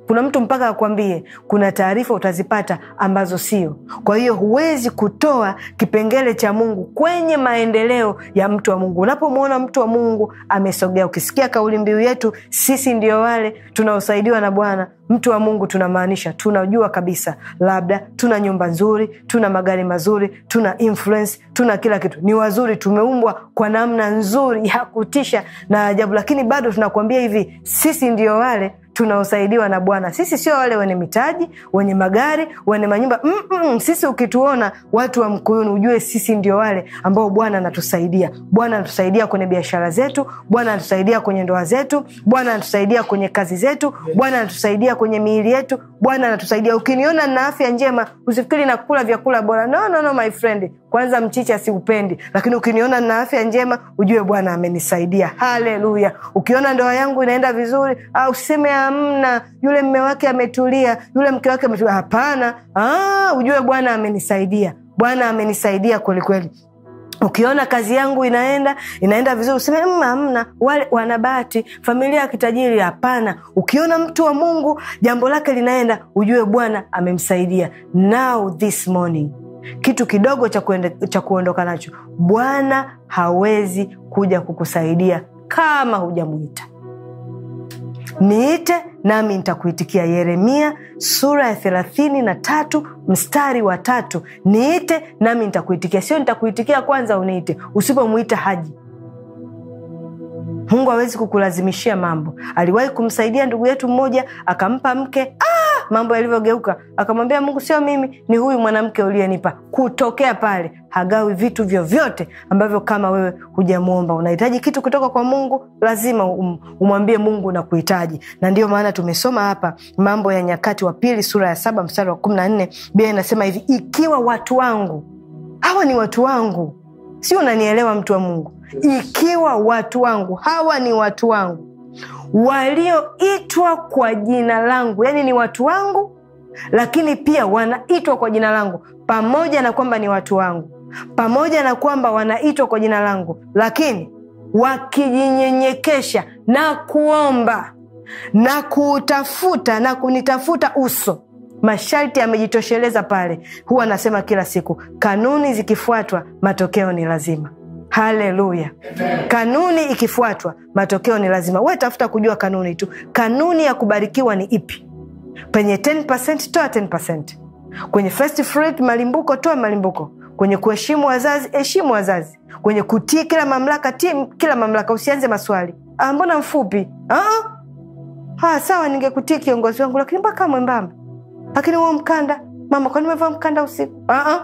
kuna mtu mpaka akwambie kuna taarifa utazipata ambazo sio kwa hiyo huwezi kutoa kipengele cha mungu kwenye maendeleo ya mtu wa mungu unapomwona mtu wa mungu amesogea ukisikia kauli mbiu yetu sisi ndio wale tunaosaidiwa na bwana mtu wa mungu tunamaanisha tunajua kabisa labda tuna nyumba nzuri tuna magari mazuri tuna influence tuna kila kitu ni wazuri tumeumbwa kwa namna nzuri ya kutisha na ajabu lakini bado tunakuambia hivi sisi ndio wale tunaosaidiwa na bwana sisi sio wale wenye mitaji wenye magari wenye manyumba Mm-mm. sisi ukituona watu wa mkuyuni ujue sisi ndio wale ambao bwana anatusaidia bwana anatusaidia kwenye biashara zetu bwana anatusaidia kwenye ndoa zetu bwana anatusaidia kwenye kazi zetu bwana anatusaidia kwenye miili yetu bwana anatusaidia ukiniona na afya njema usifikiri nakula vyakula bora no, no, no, my friend kwanza mchicha siupendi lakini ukiniona na afya njema ujue bwana amenisaidia haleluya ukiona ndoa yangu inaenda vizuri ah, usiseme amna yule mme wake ametulia yule mke wake ametulia hapana ah, ujue bwana amenisaidia bwana amenisaidia kwelikweli ukiona kazi yangu inaenda inaenda vizuri useme "Mm, hamna wale wanabahati familia ya kitajiri hapana ukiona mtu wa mungu jambo lake linaenda ujue bwana amemsaidia now this morning kitu kidogo cha, kuende, cha kuondoka nacho bwana hawezi kuja kukusaidia kama hujamwita niite nami nitakuitikia yeremia sura ya thelathini na tatu mstari wa tatu niite nami nitakuitikia sio nitakuitikia kwanza uniite usipomwita haji mungu hawezi kukulazimishia mambo aliwahi kumsaidia ndugu yetu mmoja akampa mke ah, mambo yalivyogeuka akamwambia mungu sio mimi ni huyu mwanamke uliyenipa kutokea pale hagawi vitu vyovyote ambavyo kama wewe hujamwomba unahitaji kitu kutoka kwa mungu lazima um, umwambie mungu na kuhitaji na ndio maana tumesoma hapa mambo ya nyakati wa pili sura ya saba mstari wa kumi na nne bia inasema hivi ikiwa watu wangu hawa ni watu wangu si unanielewa mtu wa mungu ikiwa watu wangu hawa ni watu wangu walioitwa kwa jina langu yaani ni watu wangu lakini pia wanaitwa kwa jina langu pamoja na kwamba ni watu wangu pamoja na kwamba wanaitwa kwa jina langu lakini wakijinyenyekesha na kuomba na kuutafuta na kunitafuta uso masharti yamejitosheleza pale huwa anasema kila siku kanuni zikifuatwa matokeo ni lazima haleluya kanuni ikifuatwa matokeo ni lazima we tafuta kujua kanuni tu kanuni ya kubarikiwa ni ipi penye 10 toa 10 kwenye first fruit malimbuko toa malimbuko kwenye kuheshimu wazazi heshimu wazazi kwenye kutii kila mamlaka tii kila mamlaka usianze maswali ah, mbona mfupi ah? ha, sawa ningekutii kiongozi wangu lakini mpaka mwembamba lakini huo mkanda mama kwani umevaa mkanda usiku uh-uh.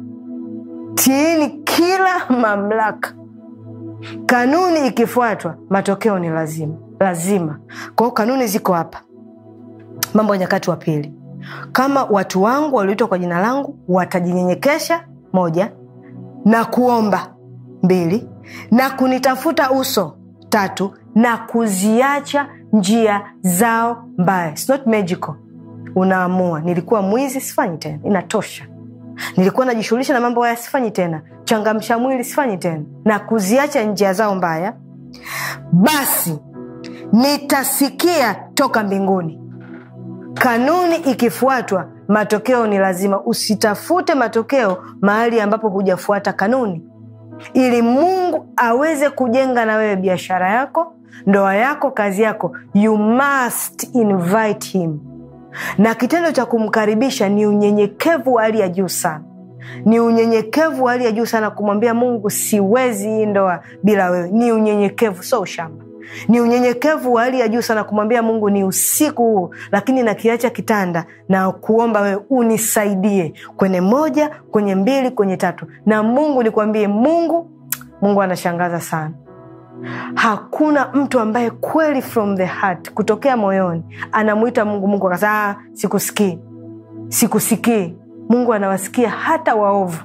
tiini kila mamlaka kanuni ikifuatwa matokeo ni lazima lazima kwa hiyo kanuni ziko hapa mambo ya nyakati wa pili kama watu wangu walioitwa kwa jina langu watajinyenyekesha moja na kuomba mbili na kunitafuta uso tatu na kuziacha njia zao mbaya It's not magical unaamua nilikuwa mwizi sifanyi tena inatosha nilikuwa najishughulisha na mambo haya sifanyi tena changamsha mwili sifanyi tena na kuziacha njia zao mbaya basi nitasikia toka mbinguni kanuni ikifuatwa matokeo ni lazima usitafute matokeo mahali ambapo hujafuata kanuni ili mungu aweze kujenga na wewe biashara yako ndoa yako kazi yako you must invite him na kitendo cha kumkaribisha ni unyenyekevu wa hali ya juu sana ni unyenyekevu wa hali ya juu sana kumwambia mungu siwezi hii ndoa bila wewe ni unyenyekevu so ushamba ni unyenyekevu wa hali ya juu sana kumwambia mungu ni usiku huu lakini nakiacha kitanda na kuomba wewe unisaidie kwenye moja kwenye mbili kwenye tatu na mungu nikwambie mungu mungu anashangaza sana hakuna mtu ambaye kweli from the heart kutokea moyoni anamwita mungu mungu akasema "Ah, sikusikii sikusikii mungu anawasikia hata waovu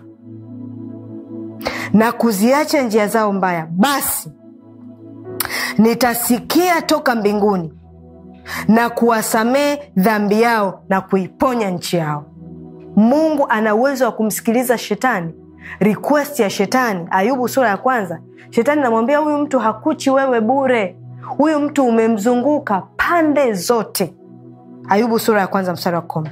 na kuziacha njia zao mbaya basi nitasikia toka mbinguni na kuwasamehe dhambi yao na kuiponya nchi yao mungu ana uwezo wa kumsikiliza shetani request ya shetani ayubu sura ya kwanza shetani namwambia huyu mtu hakuchi wewe bure huyu mtu umemzunguka pande zote ayubu sura ya kwanza mstari wa kumi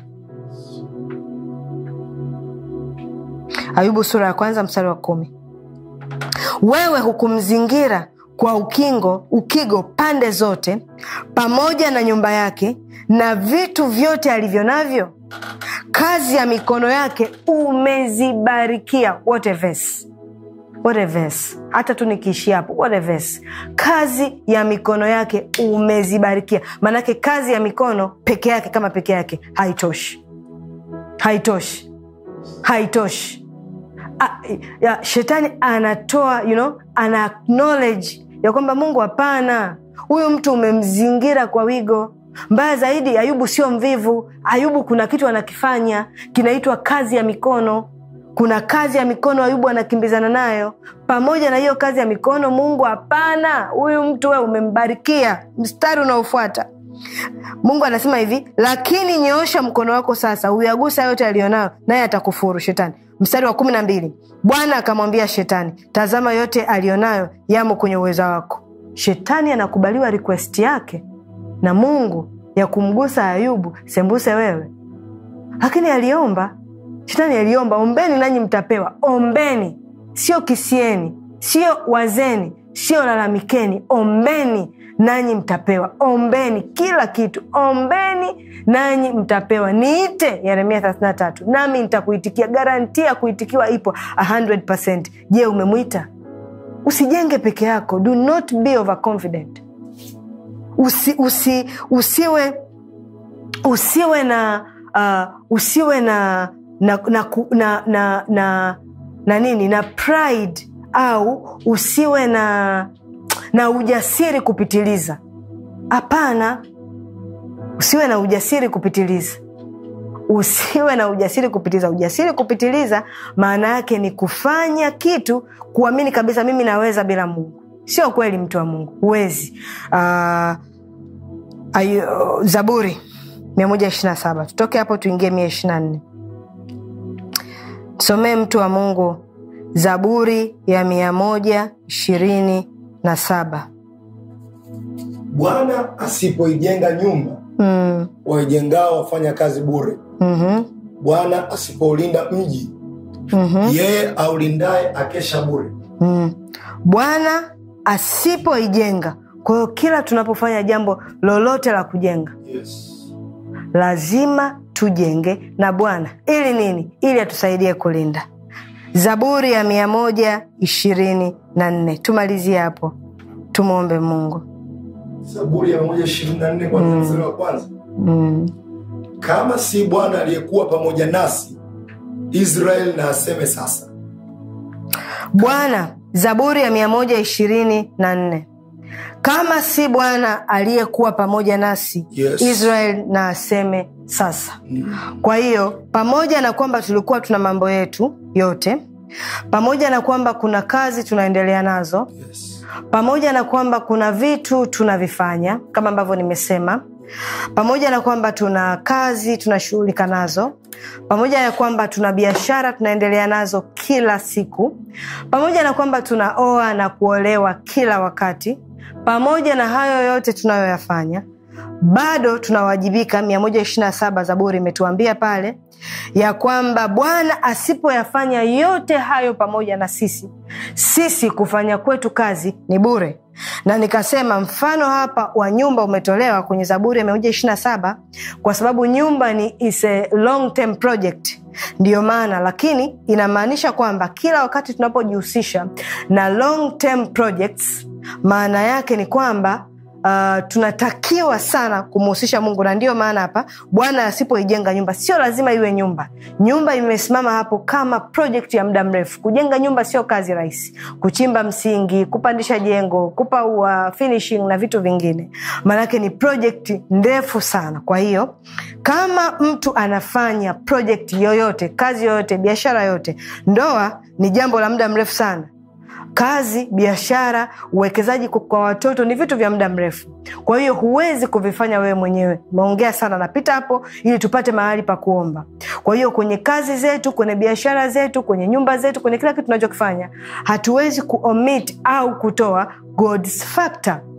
ayubu sura ya kwanza mstari wa kumi wewe hukumzingira kwa ukingo ukigo pande zote pamoja na nyumba yake na vitu vyote alivyo navyo kazi ya mikono yake umezibarikia what a verse. What a verse. hata tu nikiishia hapo what a verse. kazi ya mikono yake umezibarikia maanake kazi ya mikono peke yake kama peke yake haitoshi haitoshi haitoshi A- ya, shetani anatoa you know, ana acknowledge ya kwamba mungu hapana huyu mtu umemzingira kwa wigo mbaya zaidi ayubu sio mvivu ayubu kuna kitu anakifanya kinaitwa kazi ya mikono kuna kazi ya mikono ayubu anakimbizana nayo pamoja na hiyo kazi ya mikono mungu hapana huyu mtu we umembarikia mstari unaofuata mungu anasema hivi lakini nyoosha mkono wako sasa uyagusa yote aliyonayo naye atakufuru shetani mstari wa kumi na mbili bwana akamwambia shetani tazama yote aliyonayo yamo kwenye uweza wako shetani anakubaliwa requesti yake na mungu ya kumgusa ayubu sembuse wewe lakini aliomba shetani aliomba ombeni nanyi mtapewa ombeni sio kisieni sio wazeni sio lalamikeni ombeni nanyi mtapewa ombeni kila kitu ombeni nanyi mtapewa niite yeremia 33 nami nitakuitikia garantia ya kuitikiwa ipo 100 je umemwita usijenge peke yako do not be overconfident usi, usi, usiwe usiwe na uh, usiwe na na na, ku- na, na, na na nini na pride au usiwe na na ujasiri kupitiliza hapana usiwe na ujasiri kupitiliza usiwe na ujasiri kupitiliza ujasiri kupitiliza maana yake ni kufanya kitu kuamini kabisa mimi naweza bila mungu sio kweli mtu wa mungu huwezi uh, ayo, zaburi 127 tutoke hapo tuingie 124 somee mtu wa mungu zaburi ya mia moja ishirini na saba bwana asipoijenga nyumba mm, waijengao wafanya kazi bure mm-hmm, bwana asipoulinda mji mm-hmm, yeye aulindaye akesha bure mm. bwana asipoijenga kwa hiyo kila tunapofanya jambo lolote la kujenga yes. lazima tujenge na bwana ili nini ili atusaidie kulinda zaburi ya mia moja ishirini na nne tumalizie hapo tumwombe mungu zaburi ya 124 kwanza mstari wa kwanza mm. kama si bwana aliyekuwa pamoja nasi israel na aseme sasa bwana zaburi ya mia moja ishirini na nne kama si bwana aliyekuwa pamoja nasi Yes. israel na aseme sasa kwa hiyo pamoja na kwamba tulikuwa tuna mambo yetu yote pamoja na kwamba kuna kazi tunaendelea nazo yes. pamoja na kwamba kuna vitu tunavifanya kama ambavyo nimesema pamoja na kwamba tuna kazi tunashughulika nazo pamoja na kwamba tuna biashara tunaendelea nazo kila siku pamoja na kwamba tunaoa na kuolewa kila wakati pamoja na hayo yote tunayoyafanya bado tunawajibika 127 zaburi imetuambia pale ya kwamba bwana asipoyafanya yote hayo pamoja na sisi sisi kufanya kwetu kazi ni bure na nikasema mfano hapa wa nyumba umetolewa kwenye zaburi ya 127 kwa sababu nyumba ni is a long term project ndiyo maana lakini inamaanisha kwamba kila wakati tunapojihusisha na long term projects maana yake ni kwamba uh, tunatakiwa sana kumhusisha mungu na ndiyo maana hapa bwana asipoijenga nyumba sio lazima iwe nyumba nyumba imesimama hapo kama project ya muda mrefu kujenga nyumba sio kazi rahisi kuchimba msingi kupandisha jengo kupaua finishing na vitu vingine maanake ni project ndefu sana kwa hiyo kama mtu anafanya project yoyote kazi yoyote biashara yoyote ndoa ni jambo la muda mrefu sana kazi biashara uwekezaji kwa- kwa watoto ni vitu vya muda mrefu kwa hiyo huwezi kuvifanya wewe mwenyewe umeongea sana napita hapo ili tupate mahali pa kuomba kwa hiyo kwenye kazi zetu kwenye biashara zetu kwenye nyumba zetu kwenye kila kitu tunachokifanya hatuwezi kuomit au kutoa God's factor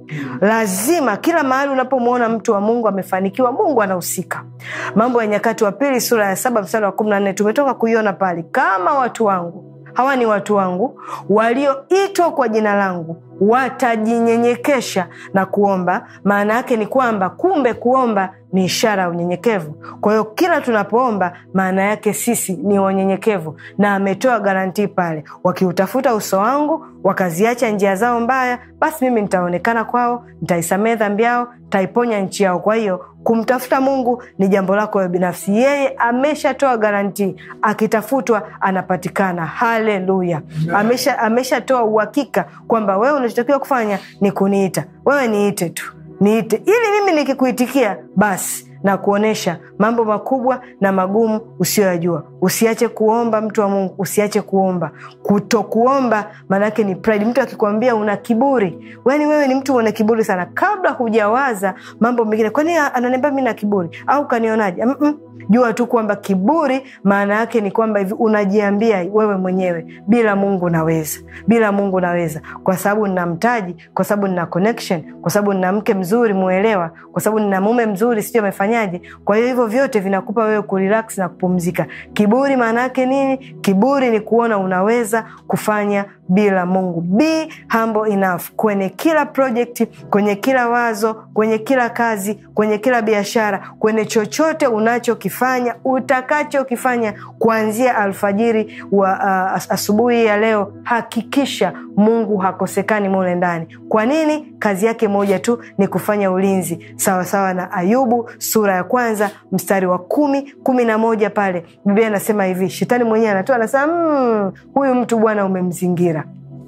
lazima kila mahali unapomwona mtu wa mungu amefanikiwa mungu anahusika mambo ya nyakati wa pili sura ya saba mstari wa kumi na nne tumetoka kuiona pale kama watu wangu hawa ni watu wangu walioitwa kwa jina langu watajinyenyekesha na kuomba maana yake ni kwamba kumbe kuomba ni ishara ya unyenyekevu kwa hiyo kila tunapoomba maana yake sisi ni wanyenyekevu na ametoa garantii pale wakiutafuta uso wangu wakaziacha njia zao mbaya basi mimi nitaonekana kwao nitaisamehe dhambi yao nitaiponya nchi yao kwa hiyo kumtafuta mungu ni jambo lako wewe binafsi yeye ameshatoa garantii akitafutwa anapatikana haleluya ameshatoa amesha uhakika kwamba wewe unachotakiwa kufanya ni kuniita wewe niite tu niite ili mimi nikikuitikia basi na kuonyesha mambo makubwa na magumu usiyoyajua usiache kuomba mtu wa mungu usiache kuomba kutokuomba maanaake ni pride mtu akikwambia una kiburi yani wewe ni mtu mwenye kiburi sana kabla hujawaza mambo mengine kwani ananiambia mi na kiburi au kanionaje Mm-mm. jua tu kwamba kiburi maana yake ni kwamba hivi unajiambia wewe mwenyewe bila mungu naweza bila mungu naweza kwa sababu nina mtaji kwa sababu nina connection kwa sababu nina mke mzuri muelewa kwa sababu nina mume mzuri sijui amefanyaje kwa hiyo hivyo vyote vinakupa wewe kurelax na kupumzika kiburi maana yake nini kiburi ni kuona unaweza kufanya bila mungu be humble enough kwenye kila project kwenye kila wazo kwenye kila kazi kwenye kila biashara kwenye chochote unachokifanya utakachokifanya kuanzia alfajiri wa uh, asubuhi ya leo hakikisha mungu hakosekani mule ndani kwa nini kazi yake moja tu ni kufanya ulinzi sawasawa sawa na ayubu sura ya kwanza mstari wa kumi kumi na moja pale biblia anasema hivi shetani mwenyewe anatoa anasema mmm, huyu mtu bwana umemzingira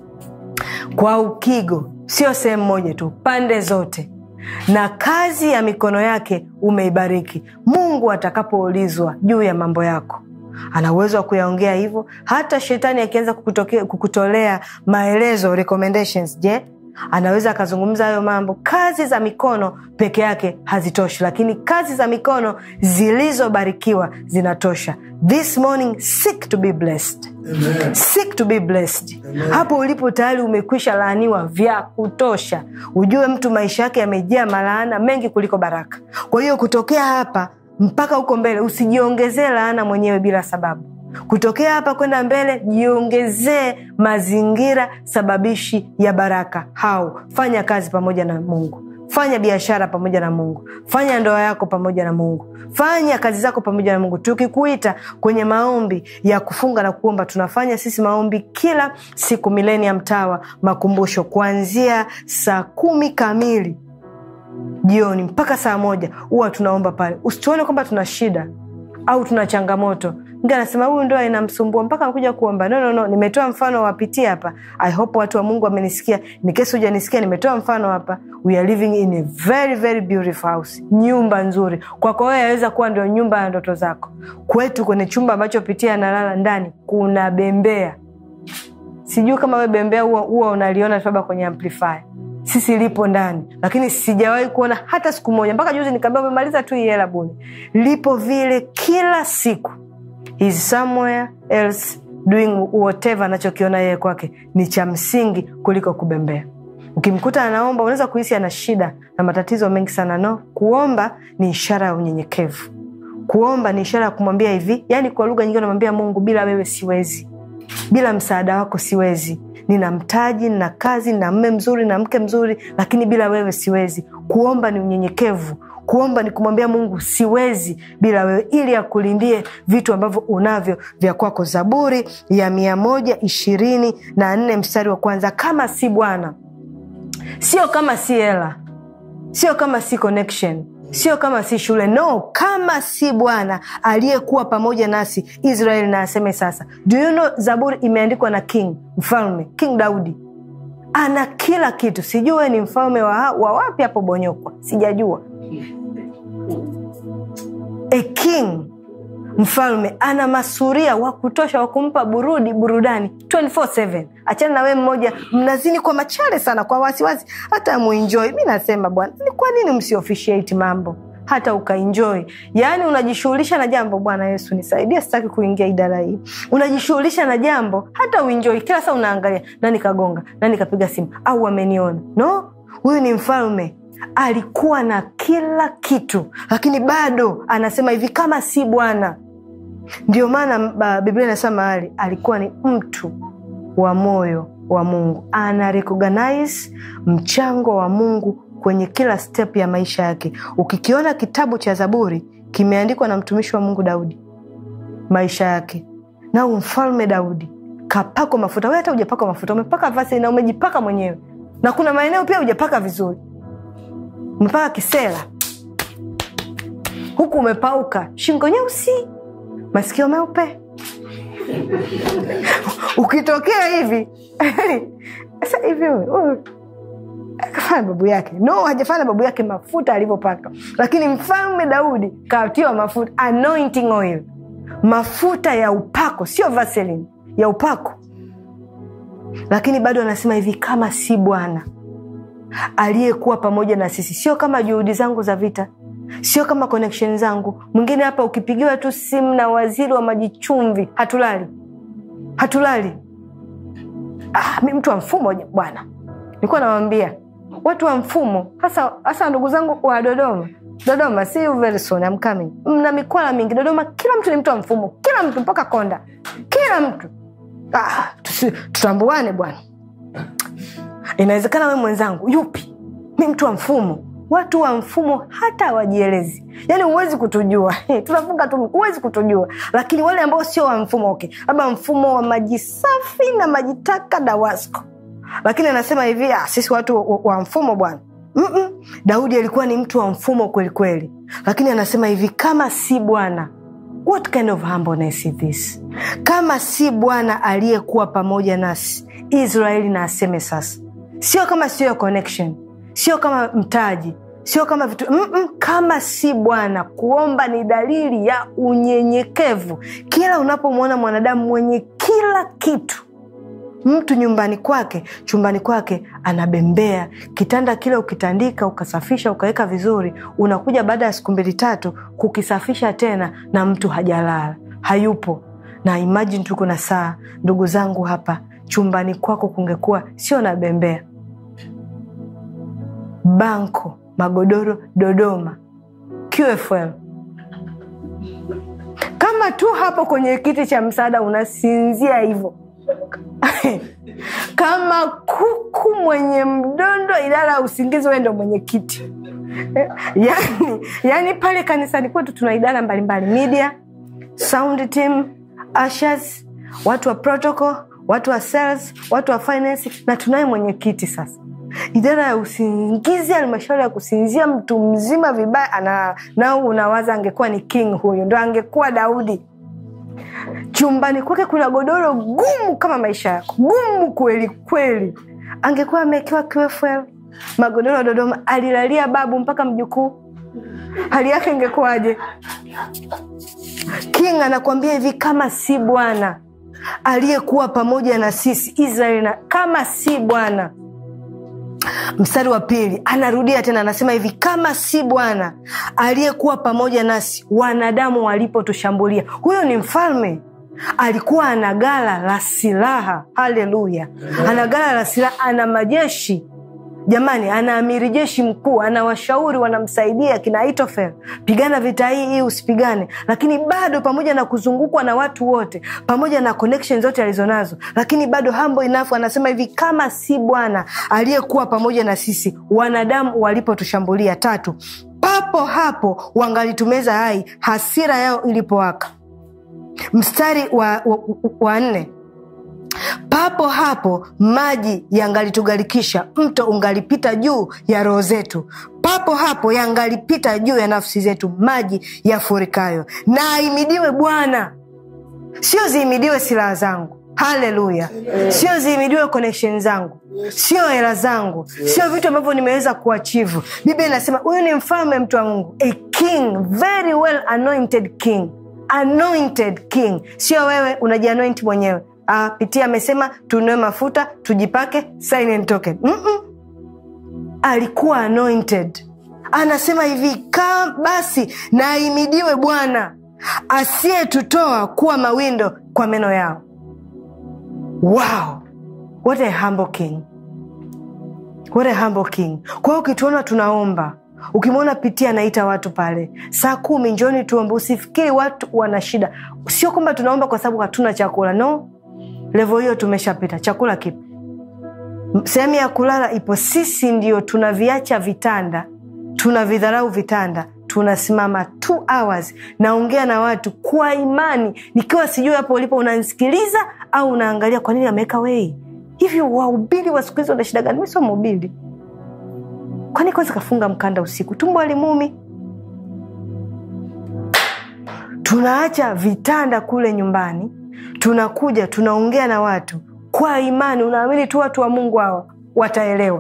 kwa ukigo sio sehemu moja tu pande zote na kazi ya mikono yake umeibariki mungu atakapoulizwa juu ya mambo yako ana uwezo wa kuyaongea hivyo hata shetani akianza kukutolea maelezo recommendations je anaweza akazungumza hayo mambo kazi za mikono peke yake hazitoshi lakini kazi za mikono zilizobarikiwa zinatosha this morning seek to be blessed Amen. seek to be blessed Amen. hapo ulipo tayari umekwisha laaniwa vya kutosha ujue mtu maisha yake yamejaa malaana mengi kuliko baraka kwa hiyo kutokea hapa mpaka huko mbele usijiongezee laana mwenyewe bila sababu kutokea hapa kwenda mbele jiongezee mazingira sababishi ya baraka hau fanya kazi pamoja na mungu fanya biashara pamoja na mungu fanya ndoa yako pamoja na mungu fanya kazi zako pamoja na mungu tukikuita kwenye maombi ya kufunga na kuomba tunafanya sisi maombi kila siku milenia mtawa makumbusho kuanzia saa kumi kamili jioni mpaka saa moja huwa tunaomba pale usituone kwamba tuna shida au tuna changamoto mtu anasema huyu ndoa inamsumbua mpaka anakuja kuomba no, no, no. nimetoa mfano wapitia hapa i hope watu wa mungu wamenisikia ni kesi hujanisikia nimetoa mfano hapa we are living in a very very beautiful house nyumba nzuri kwako wewe yaweza kuwa ndio nyumba ya ndoto zako kwetu kwenye chumba ambacho pitia analala ndani kuna bembea sijui kama we bembea huwa, huwa unaliona labda kwenye amplifier sisi lipo ndani lakini sijawahi kuona hata siku moja mpaka juzi nikaambia umemaliza tu hii hela bule lipo vile kila siku He's somewhere else doing whatever anachokiona yeye kwake ni cha msingi kuliko kubembea ukimkuta anaomba unaweza kuhisi ana shida na matatizo mengi sana no kuomba ni ishara ya unyenyekevu kuomba ni ishara ya kumwambia hivi yaani kwa lugha nyingine unamwambia mungu bila wewe siwezi bila msaada wako siwezi nina mtaji nina kazi nina mme mzuri na mke mzuri lakini bila wewe siwezi kuomba ni unyenyekevu kuomba ni kumwambia mungu siwezi bila wewe ili akulindie vitu ambavyo unavyo vya kwako zaburi ya mia moja ishirini na nne mstari wa kwanza kama si bwana sio kama si hela sio kama si connection sio kama si shule no kama si bwana aliyekuwa pamoja nasi israeli na aseme sasa do you know zaburi imeandikwa na king mfalme king daudi ana kila kitu sijui ni mfalme wa, wa wapi hapo bonyokwa sijajua a king mfalme ana masuria wa kutosha wa kumpa burudi burudani 24/7 achana na wee mmoja mnazini kwa machale sana kwa wasiwasi hata muenjoi mi nasema bwana ni kwa nini msiofficiate mambo hata ukaenjoy yaani unajishughulisha na jambo bwana yesu nisaidie sitaki kuingia idara hii unajishughulisha na jambo hata uenjoy kila saa unaangalia nani kagonga nani kapiga simu au wameniona no huyu ni mfalme alikuwa na kila kitu lakini bado anasema hivi kama si bwana ndio maana ba- biblia inasema mahali alikuwa ni mtu wa moyo wa mungu ana recognize mchango wa mungu kwenye kila step ya maisha yake ukikiona kitabu cha zaburi kimeandikwa na mtumishi wa mungu daudi maisha yake na mfalme daudi kapakwa mafuta we hata ujapaka mafuta umepaka vasi na umejipaka mwenyewe na kuna maeneo pia ujapaka vizuri umepaka kisela huku umepauka shingo nyeusi masikio meupe ukitokea hivi sasa hivi huyu- huyu kafanya babu yake no hajafanya babu yake mafuta alivyopaka lakini mfalme daudi katiwa mafuta anointing oil mafuta ya upako sio vaseline ya upako lakini bado anasema hivi kama si bwana aliyekuwa pamoja na sisi sio kama juhudi zangu za vita sio kama connection zangu mwingine hapa ukipigiwa tu simu na waziri wa maji chumvi hatulali hatulali ah, mi mtu wa mfumo ja- bwana nilikuwa nawambia watu wa mfumo hasa hasa ndugu zangu wa dodoma dodoma see you very soon, I'm coming. mna mikwala mingi dodoma kila mtu ni mtu wa mfumo kila mtu mpaka konda kila mtu ah, tusi- tutambuane bwana inawezekana we mwenzangu yupi mi mtu wa mfumo watu wa mfumo hata hawajielezi yaani huwezi kutujua tunafunga tu huwezi kutujua lakini wale ambao sio wa mfumo okay labda mfumo wa maji safi na maji taka dawasco lakini anasema hivi ah, sisi watu wa, wa mfumo bwana Mm-mm. daudi alikuwa ni mtu wa mfumo kwelikweli lakini anasema hivi kama si bwana what kind of humbleness is this kama si bwana aliyekuwa pamoja nasi israeli na aseme sasa sio kama sio connection sio kama mtaji sio kama vitu Mm-mm, kama si bwana kuomba ni dalili ya unyenyekevu kila unapomwona mwanadamu mwenye kila kitu mtu nyumbani kwake chumbani kwake anabembea kitanda kile ukitandika ukasafisha ukaweka vizuri unakuja baada ya siku mbili tatu kukisafisha tena na mtu hajalala hayupo na imajini tuko na saa ndugu zangu hapa chumbani kwako kungekuwa sio na bembea banko magodoro dodoma qfl kama tu hapo kwenye kiti cha msaada unasinzia hivyo kama kuku mwenye mdondo idara ya usingizi wendo mwenye kiti yani, yani pale kanisani kwetu tuna idara mbalimbali media sound team ushers watu wa protocol watu wa sales watu wa finance na tunaye mwenyekiti sasa idara ya usingizi halmashauri ya kusinzia mtu mzima vibaya ana nao unawaza angekuwa ni king huyu ndo angekuwa daudi chumbani kwake kuna godoro gumu kama maisha yako gumu kweli kweli angekuwa amewekewa qfl magodoro ya dodoma alilalia babu mpaka mjukuu hali yake ingekuwaje king anakuambia hivi kama si bwana aliyekuwa pamoja na sisi israeli na kama si bwana mstari wa pili anarudia tena anasema hivi kama si bwana aliyekuwa pamoja nasi wanadamu walipotushambulia huyo ni mfalme alikuwa ana gala la silaha haleluya ana gala la silaha ana majeshi jamani ana amiri jeshi mkuu ana washauri wanamsaidia kina Ahithofeli, pigana vita hii hii usipigane lakini bado pamoja na kuzungukwa na watu wote pamoja na connection zote alizonazo lakini bado hambo inafu anasema hivi kama si bwana aliyekuwa pamoja na sisi wanadamu walipotushambulia tatu papo hapo wangalitumeza hai hasira yao ilipowaka mstari wa, wa, wa nne papo hapo maji yangalitugarikisha mto ungalipita juu ya roho zetu papo hapo yangalipita juu ya nafsi zetu maji yafurikayo na aimidiwe bwana sio ziimidiwe silaha zangu haleluya sio ziimidiwe connection zangu sio hela zangu sio vitu ambavyo nimeweza kuachivu biblia inasema huyu ni mfalme mtu wa mungu a king very well anointed king anointed king sio wewe unajianointi mwenyewe ah, pitia amesema tunue mafuta tujipake sign and token Mm-mm. alikuwa anointed anasema hivi ka basi na aimidiwe bwana asiyetutoa kuwa mawindo kwa meno yao wow what a humble king What a humble king. Kwa hiyo ukituona tunaomba, ukimwona Pitia anaita watu pale saa kumi, njoni tuombe. Usifikiri watu wana shida. Sio kwamba tunaomba kwa sababu hatuna chakula, no. Levo hiyo tumeshapita. Chakula kipi? Sehemu ya kulala ipo. Sisi ndio tunaviacha vitanda, tunavidharau vitanda, tunasimama two hours naongea na watu kwa imani, nikiwa sijui hapo ulipo unanisikiliza au unaangalia kwa nini ameweka wei hivi. Wahubiri wa siku hizi wana shida gani? Mi sio mhubiri, kwani kwanza kafunga mkanda usiku, tumbo alimumi. Tunaacha vitanda kule nyumbani, tunakuja tunaongea na watu kwa imani. Unaamini tu watu wa Mungu hawa wataelewa.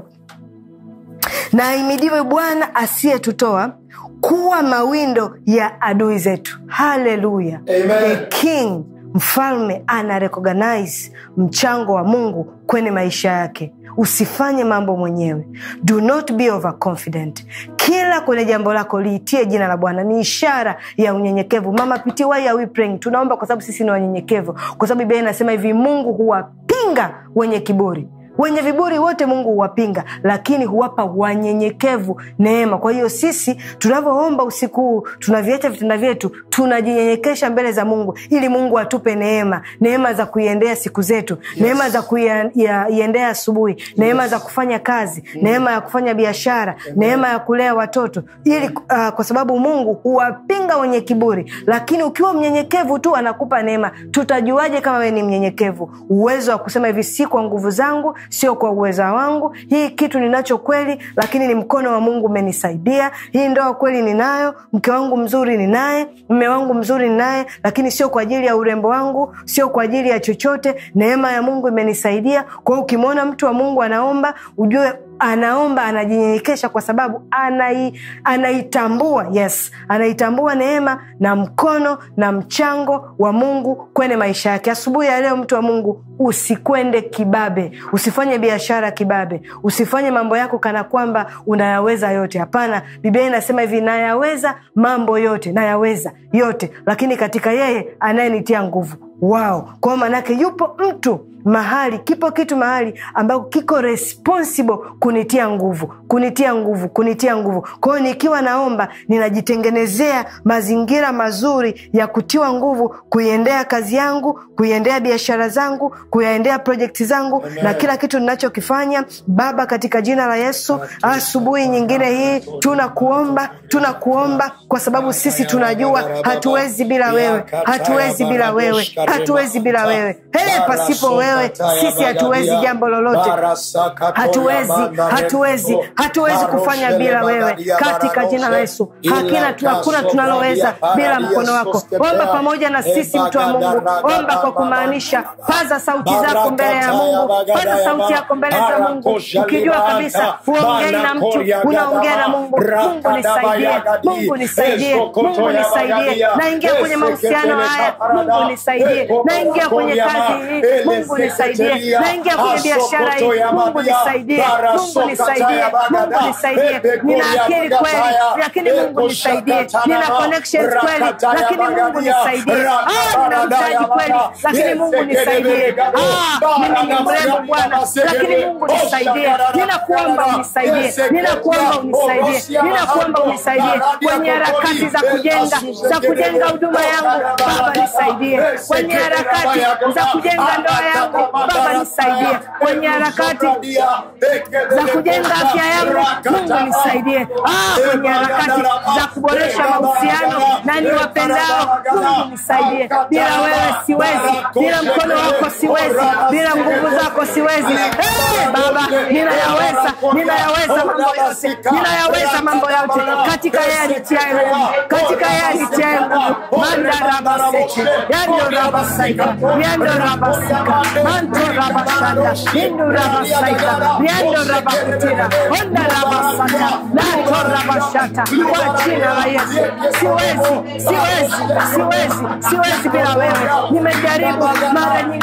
Na ahimidiwe Bwana asiyetutoa kuwa mawindo ya adui zetu. Haleluya! Amen. A king mfalme ana recognize mchango wa Mungu kwenye maisha yake. Usifanye mambo mwenyewe, do not be overconfident. Kila kwenye jambo lako liitie jina la Bwana, ni ishara ya unyenyekevu. Mama Piti, why are we praying? Tunaomba kwa sababu sisi ni wanyenyekevu, kwa sababu Biblia inasema hivi, Mungu huwapinga wenye kiburi wenye viburi wote Mungu huwapinga, lakini huwapa wanyenyekevu neema. Kwa hiyo sisi tunavyoomba usiku huu, tunaviacha vitanda vyetu, tunajinyenyekesha mbele za Mungu ili Mungu atupe neema, neema za kuiendea siku zetu, neema za kuiendea asubuhi, neema za kufanya kazi, neema ya kufanya biashara, neema ya kulea watoto, ili uh, kwa sababu Mungu huwapinga wenye kiburi, lakini ukiwa mnyenyekevu tu anakupa neema. Tutajuaje kama wewe ni mnyenyekevu? Uwezo wa kusema hivi, si kwa nguvu zangu sio kwa uweza wangu, hii kitu ninacho kweli, lakini ni mkono wa Mungu umenisaidia. Hii ndoa kweli ninayo, mke wangu mzuri ninaye, mme wangu mzuri ninaye, lakini sio kwa ajili ya urembo wangu, sio kwa ajili ya chochote. Neema ya Mungu imenisaidia. Kwa hiyo ukimwona mtu wa Mungu anaomba, ujue anaomba anajinyenyekesha kwa sababu anai, anaitambua yes, anaitambua neema na mkono na mchango wa Mungu kwenye maisha yake. Asubuhi ya leo, mtu wa Mungu, usikwende kibabe, usifanye biashara kibabe, usifanye mambo yako kana kwamba unayaweza yote. Hapana, Biblia inasema hivi, nayaweza mambo yote, nayaweza yote, lakini katika yeye anayenitia nguvu. Wao kwao, maanake yupo mtu mahali kipo kitu mahali ambako kiko responsible kunitia nguvu kunitia nguvu kunitia nguvu. Kwa hiyo nikiwa naomba, ninajitengenezea mazingira mazuri ya kutiwa nguvu, kuiendea kazi yangu, kuiendea biashara zangu, kuyaendea projekti zangu Amen. na kila kitu ninachokifanya. Baba, katika jina la Yesu, asubuhi nyingine hii tunakuomba, tunakuomba kwa sababu sisi tunajua hatuwezi bila wewe, hatuwezi bila wewe, hatuwezi bila wewe. Hey, pasipo wewe sisi hatuwezi jambo lolote, hatuwezi hatuwezi hatuwezi kufanya bila wewe, katika jina la Yesu. Hakina hakuna tunaloweza bila mkono wako. Omba pamoja na sisi, mtu wa Mungu, omba kwa kumaanisha. Paza sauti zako mbele ya Mungu, paza sauti yako mbele za Mungu, ukijua kabisa huongei na mtu, unaongea na Mungu. Mungu nisaidie, Mungu nisaidie, Mungu nisaidie. Naingia kwenye mahusiano haya, Mungu nisaidie. Naingia kwenye kazi hii, Mungu nisaidie. Naingia kwenye biashara hii, Mungu nisaidie, Mungu nisaidie, Mungu nisaidie. Nina akili kweli, lakini Mungu nisaidie. Nina connections kweli, lakini Mungu nisaidie. Ah, nina mtaji kweli, lakini Mungu nisaidie. Ah, mimi ni mrembo Bwana, lakini Mungu nisaidie. Ninakuomba unisaidie, ninakuomba unisaidie, ninakuomba unisaidie kwenye harakati za kujenga za kujenga huduma yangu. Baba nisaidie kwenye harakati za kujenga ndoa yangu. Baba nisaidie kwenye harakati za kujenga afya yangu. Mungu nisaidie. Ah, kwenye harakati za kuboresha mahusiano na niwapendao. Mungu nisaidie. Bila wewe siwezi, bila mkono wako siwezi, bila nguvu zako siwezi. Hey, Baba, ninayaweza, ninayaweza mambo yote, ninayaweza mambo yote katika yeye anitiaye nguvu, katika yeye anitiaye nguvu. Manda rabaseke yando rabasaika yando rabasika manto rabashanda hindu rabasaika yando rabakutira onda rabasaka nato mantorabashata kwa jina la Yesu. Siwezi, siwezi, siwezi, siwezi bila wewe. Nimejaribu mara nyingi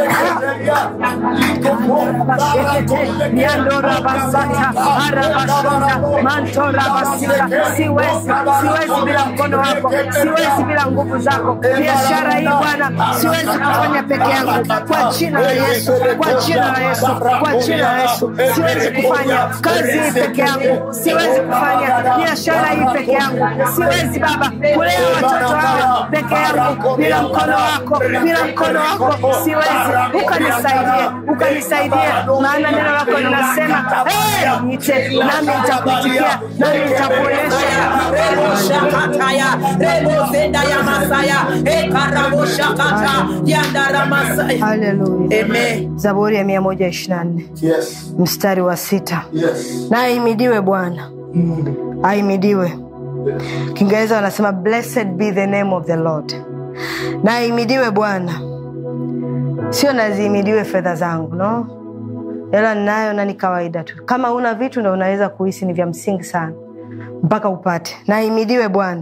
Shekete, Yandora Basata, Arabashonda, Mantora Basika. Siwezi, siwezi bila mkono wako, siwezi bila nguvu zako. Biashara hii Bwana, siwezi kufanya peke yangu, kwa jina la Yesu, kwa jina la Yesu, kwa jina la Yesu. Siwezi kufanya kazi hii peke yangu, siwezi kufanya biashara hii peke yangu, siwezi Baba kulea watoto hawa peke yangu, bila mkono wako, bila mkono wako siwezi. Ukanisaidie, ukanisaidie, maana neno lako linasema "Eh, niite nami nitakuitikia, nami nitakuonyesha Shakataya, Rebo Zenda ya Masaya, Ekarabo Shakata, Yandara Masaya. Haleluya. Amen. Zaburi ya mia moja ishirini na nne Yes. mstari wa sita Yes. na ahimidiwe Bwana, ahimidiwe. Kiingereza wanasema blessed be the name of the Lord, na ahimidiwe Bwana. Sio nazihimidiwe fedha zangu, no, hela ninayo na ni kawaida tu. Kama una vitu ndo unaweza kuhisi ni vya msingi sana mpaka upate. Na ahimidiwe Bwana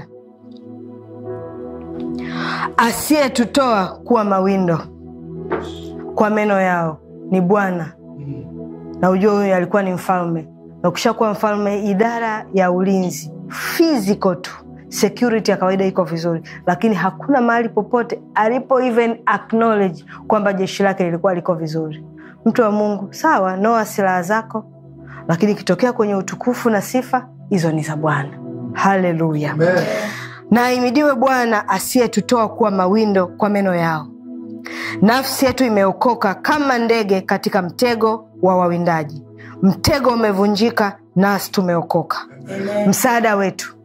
asiyetutoa kuwa mawindo kwa meno yao, ni Bwana na ujua huyu alikuwa ni mfalme na ukishakuwa mfalme idara ya ulinzi physical tu security ya kawaida iko vizuri lakini hakuna mahali popote alipo even acknowledge kwamba jeshi lake lilikuwa liko vizuri mtu wa mungu sawa noa silaha zako lakini ikitokea kwenye utukufu na sifa hizo ni za bwana haleluya Amen. na ahimidiwe bwana asiyetutoa kuwa mawindo kwa meno yao nafsi yetu imeokoka kama ndege katika mtego wa wawindaji mtego umevunjika nasi tumeokoka msaada wetu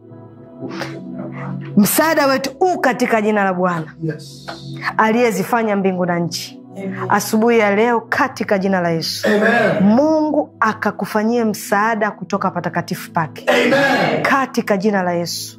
msaada wetu u katika jina la bwana Yes. aliyezifanya mbingu na nchi asubuhi ya leo katika jina la yesu Amen. mungu akakufanyie msaada kutoka patakatifu pake Amen. katika jina la yesu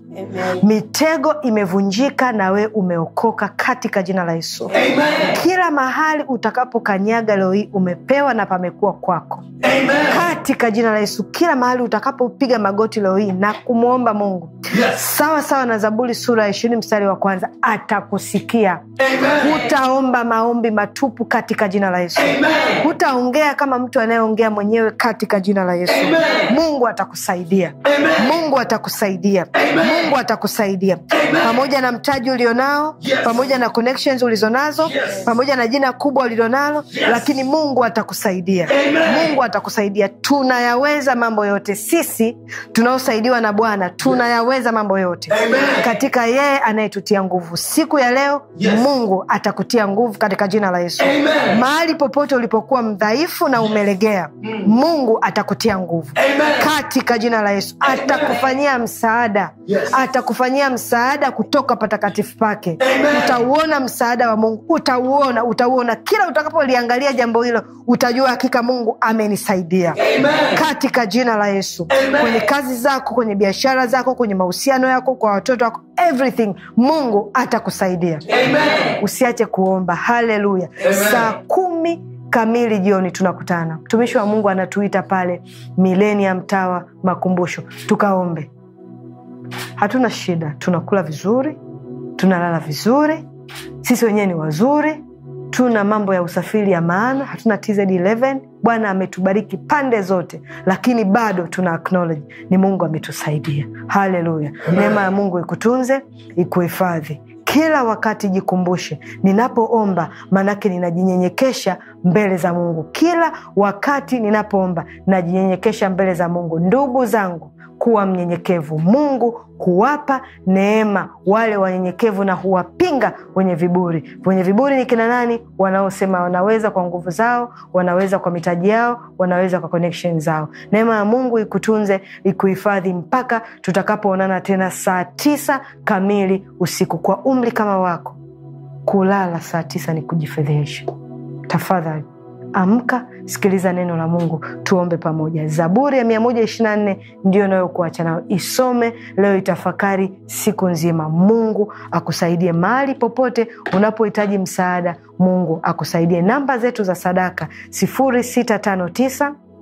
mitego imevunjika na we umeokoka katika jina la yesu Amen. kila mahali utakapokanyaga leo hii umepewa na pamekuwa kwako Amen. katika jina la yesu kila mahali utakapopiga magoti leo hii na kumwomba mungu Yes. sawa sawa na zaburi sura ya ishirini mstari wa kwanza atakusikia Amen. hutaomba maombi matupu katika jina la yesu Amen. hutaongea kama mtu anayeongea mwenyewe katika jina la yesu Amen. mungu atakusaidia Amen. mungu atakusaidia Amen. mungu atakusaidia pamoja na mtaji ulionao Yes. pamoja na connections ulizonazo Yes. pamoja na jina kubwa ulilonalo Yes. lakini mungu atakusaidia Amen. mungu atakusaidia tunayaweza mambo yote sisi tunaosaidiwa na bwana tunayaweza mambo yote Amen. katika yeye anayetutia nguvu siku ya leo Yes. mungu atakutia nguvu katika jina la yesu Amen. mahali popote ulipokuwa mdhaifu na umelegea mungu atakutia nguvu Amen. katika jina la yesu atakufanyia msaada Yes. atakufanyia msaada kutoka patakatifu pake Amen. utauona msaada wa mungu utauona utauona kila utakapoliangalia jambo hilo utajua hakika mungu amenisaidia Amen. katika jina la yesu Amen. kwenye kazi zako kwenye biashara zako kwenye mahusiano yako kwa watoto wako everything mungu atakusaidia Amen. usiache kuomba haleluya Amen. saa kumi kamili jioni tunakutana mtumishi wa mungu anatuita pale milenium tawa makumbusho tukaombe hatuna shida tunakula vizuri tunalala vizuri sisi wenyewe ni wazuri tuna mambo ya usafiri ya maana hatuna tz11 bwana ametubariki pande zote lakini bado tuna acknowledge ni mungu ametusaidia haleluya neema ya mungu ikutunze ikuhifadhi kila wakati jikumbushe ninapoomba maanake ninajinyenyekesha mbele za mungu kila wakati ninapoomba najinyenyekesha mbele za mungu ndugu zangu kuwa mnyenyekevu mungu huwapa neema wale wanyenyekevu na huwapinga wenye viburi wenye viburi ni kina nani wanaosema wanaweza kwa nguvu zao wanaweza kwa mitaji yao wanaweza kwa connection zao neema ya mungu ikutunze ikuhifadhi mpaka tutakapoonana tena saa tisa kamili usiku kwa umri kama wako kulala saa tisa ni kujifedhehesha tafadhali amka sikiliza neno la mungu tuombe pamoja zaburi ya 124 ndio nayokuacha nayo isome leo itafakari siku nzima mungu akusaidie mahali popote unapohitaji msaada mungu akusaidie namba zetu za sadaka 0659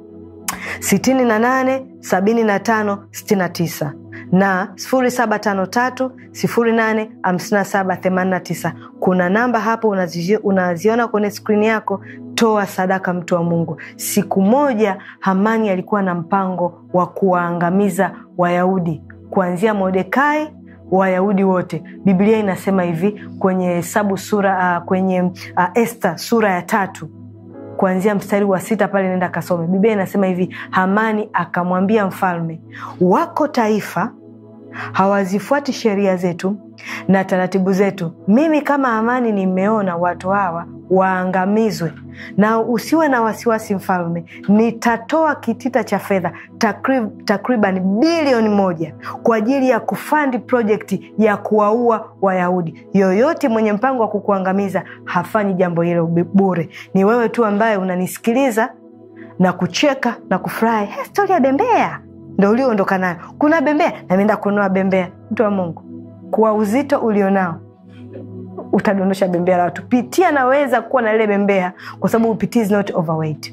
sitini na nane sabini na tano sitini na tisa na sifuri saba tano tatu sifuri nane hamsini na saba themanini na tisa kuna namba hapo unazi, unaziona kwenye skrini yako toa sadaka mtu wa mungu siku moja hamani alikuwa na mpango wa kuwaangamiza wayahudi kuanzia mordekai wayahudi wote biblia inasema hivi kwenye hesabu sura uh, kwenye uh, este sura ya tatu kuanzia mstari wa sita pale nenda kasome biblia inasema hivi hamani akamwambia mfalme wako taifa hawazifuati sheria zetu na taratibu zetu mimi kama hamani nimeona watu hawa waangamizwe na usiwe na wasiwasi mfalme nitatoa kitita cha fedha takrib, takriban bilioni moja kwa ajili ya kufandi projekti ya kuwaua wayahudi yoyote mwenye mpango wa kukuangamiza hafanyi jambo hilo bure ni wewe tu ambaye unanisikiliza na kucheka na kufurahi hey, stori ya bembea ndo ulioondoka nayo kuna bembea nameenda kununua bembea mtu wa mungu kwa uzito ulionao utadondosha bembea la watu pitia naweza kuwa na lile bembea kwa sababu pitia is not overweight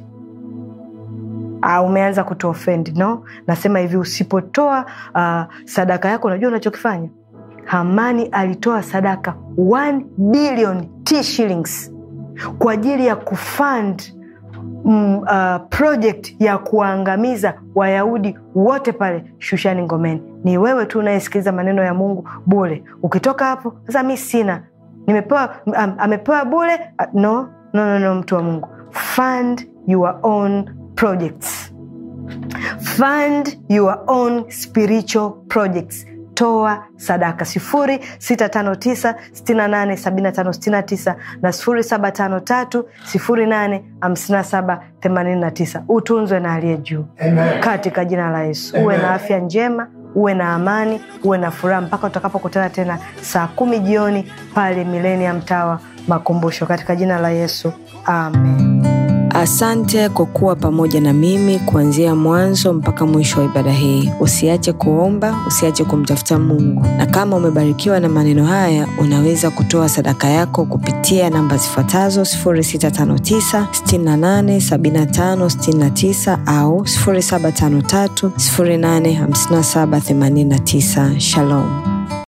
Ah, umeanza kutuofendi no nasema hivi usipotoa uh, sadaka yako unajua unachokifanya hamani alitoa sadaka 1 billion t shillings kwa ajili ya kufund mm, uh, project ya kuwaangamiza wayahudi wote pale shushani ngomeni ni wewe tu unayesikiliza maneno ya mungu bule ukitoka hapo sasa mi sina nimepewa am, amepewa bule uh, no, no, no, no mtu wa mungu fund your own projects fund your own spiritual projects toa sadaka sifuri sita tano tisa sitini nane sabini tano sitini tisa na sifuri saba tano tatu sifuri nane hamsini saba themanini na tisa utunzwe na aliye juu Amen. katika jina la yesu uwe na afya njema uwe na amani uwe na furaha mpaka utakapokutana tena saa kumi jioni pale milenium tawa makumbusho katika jina la yesu amen Asante kwa kuwa pamoja na mimi kuanzia mwanzo mpaka mwisho wa ibada hii. Usiache kuomba, usiache kumtafuta Mungu, na kama umebarikiwa na maneno haya, unaweza kutoa sadaka yako kupitia namba zifuatazo 0659 68 75 69 au 0753 085789. Shalom.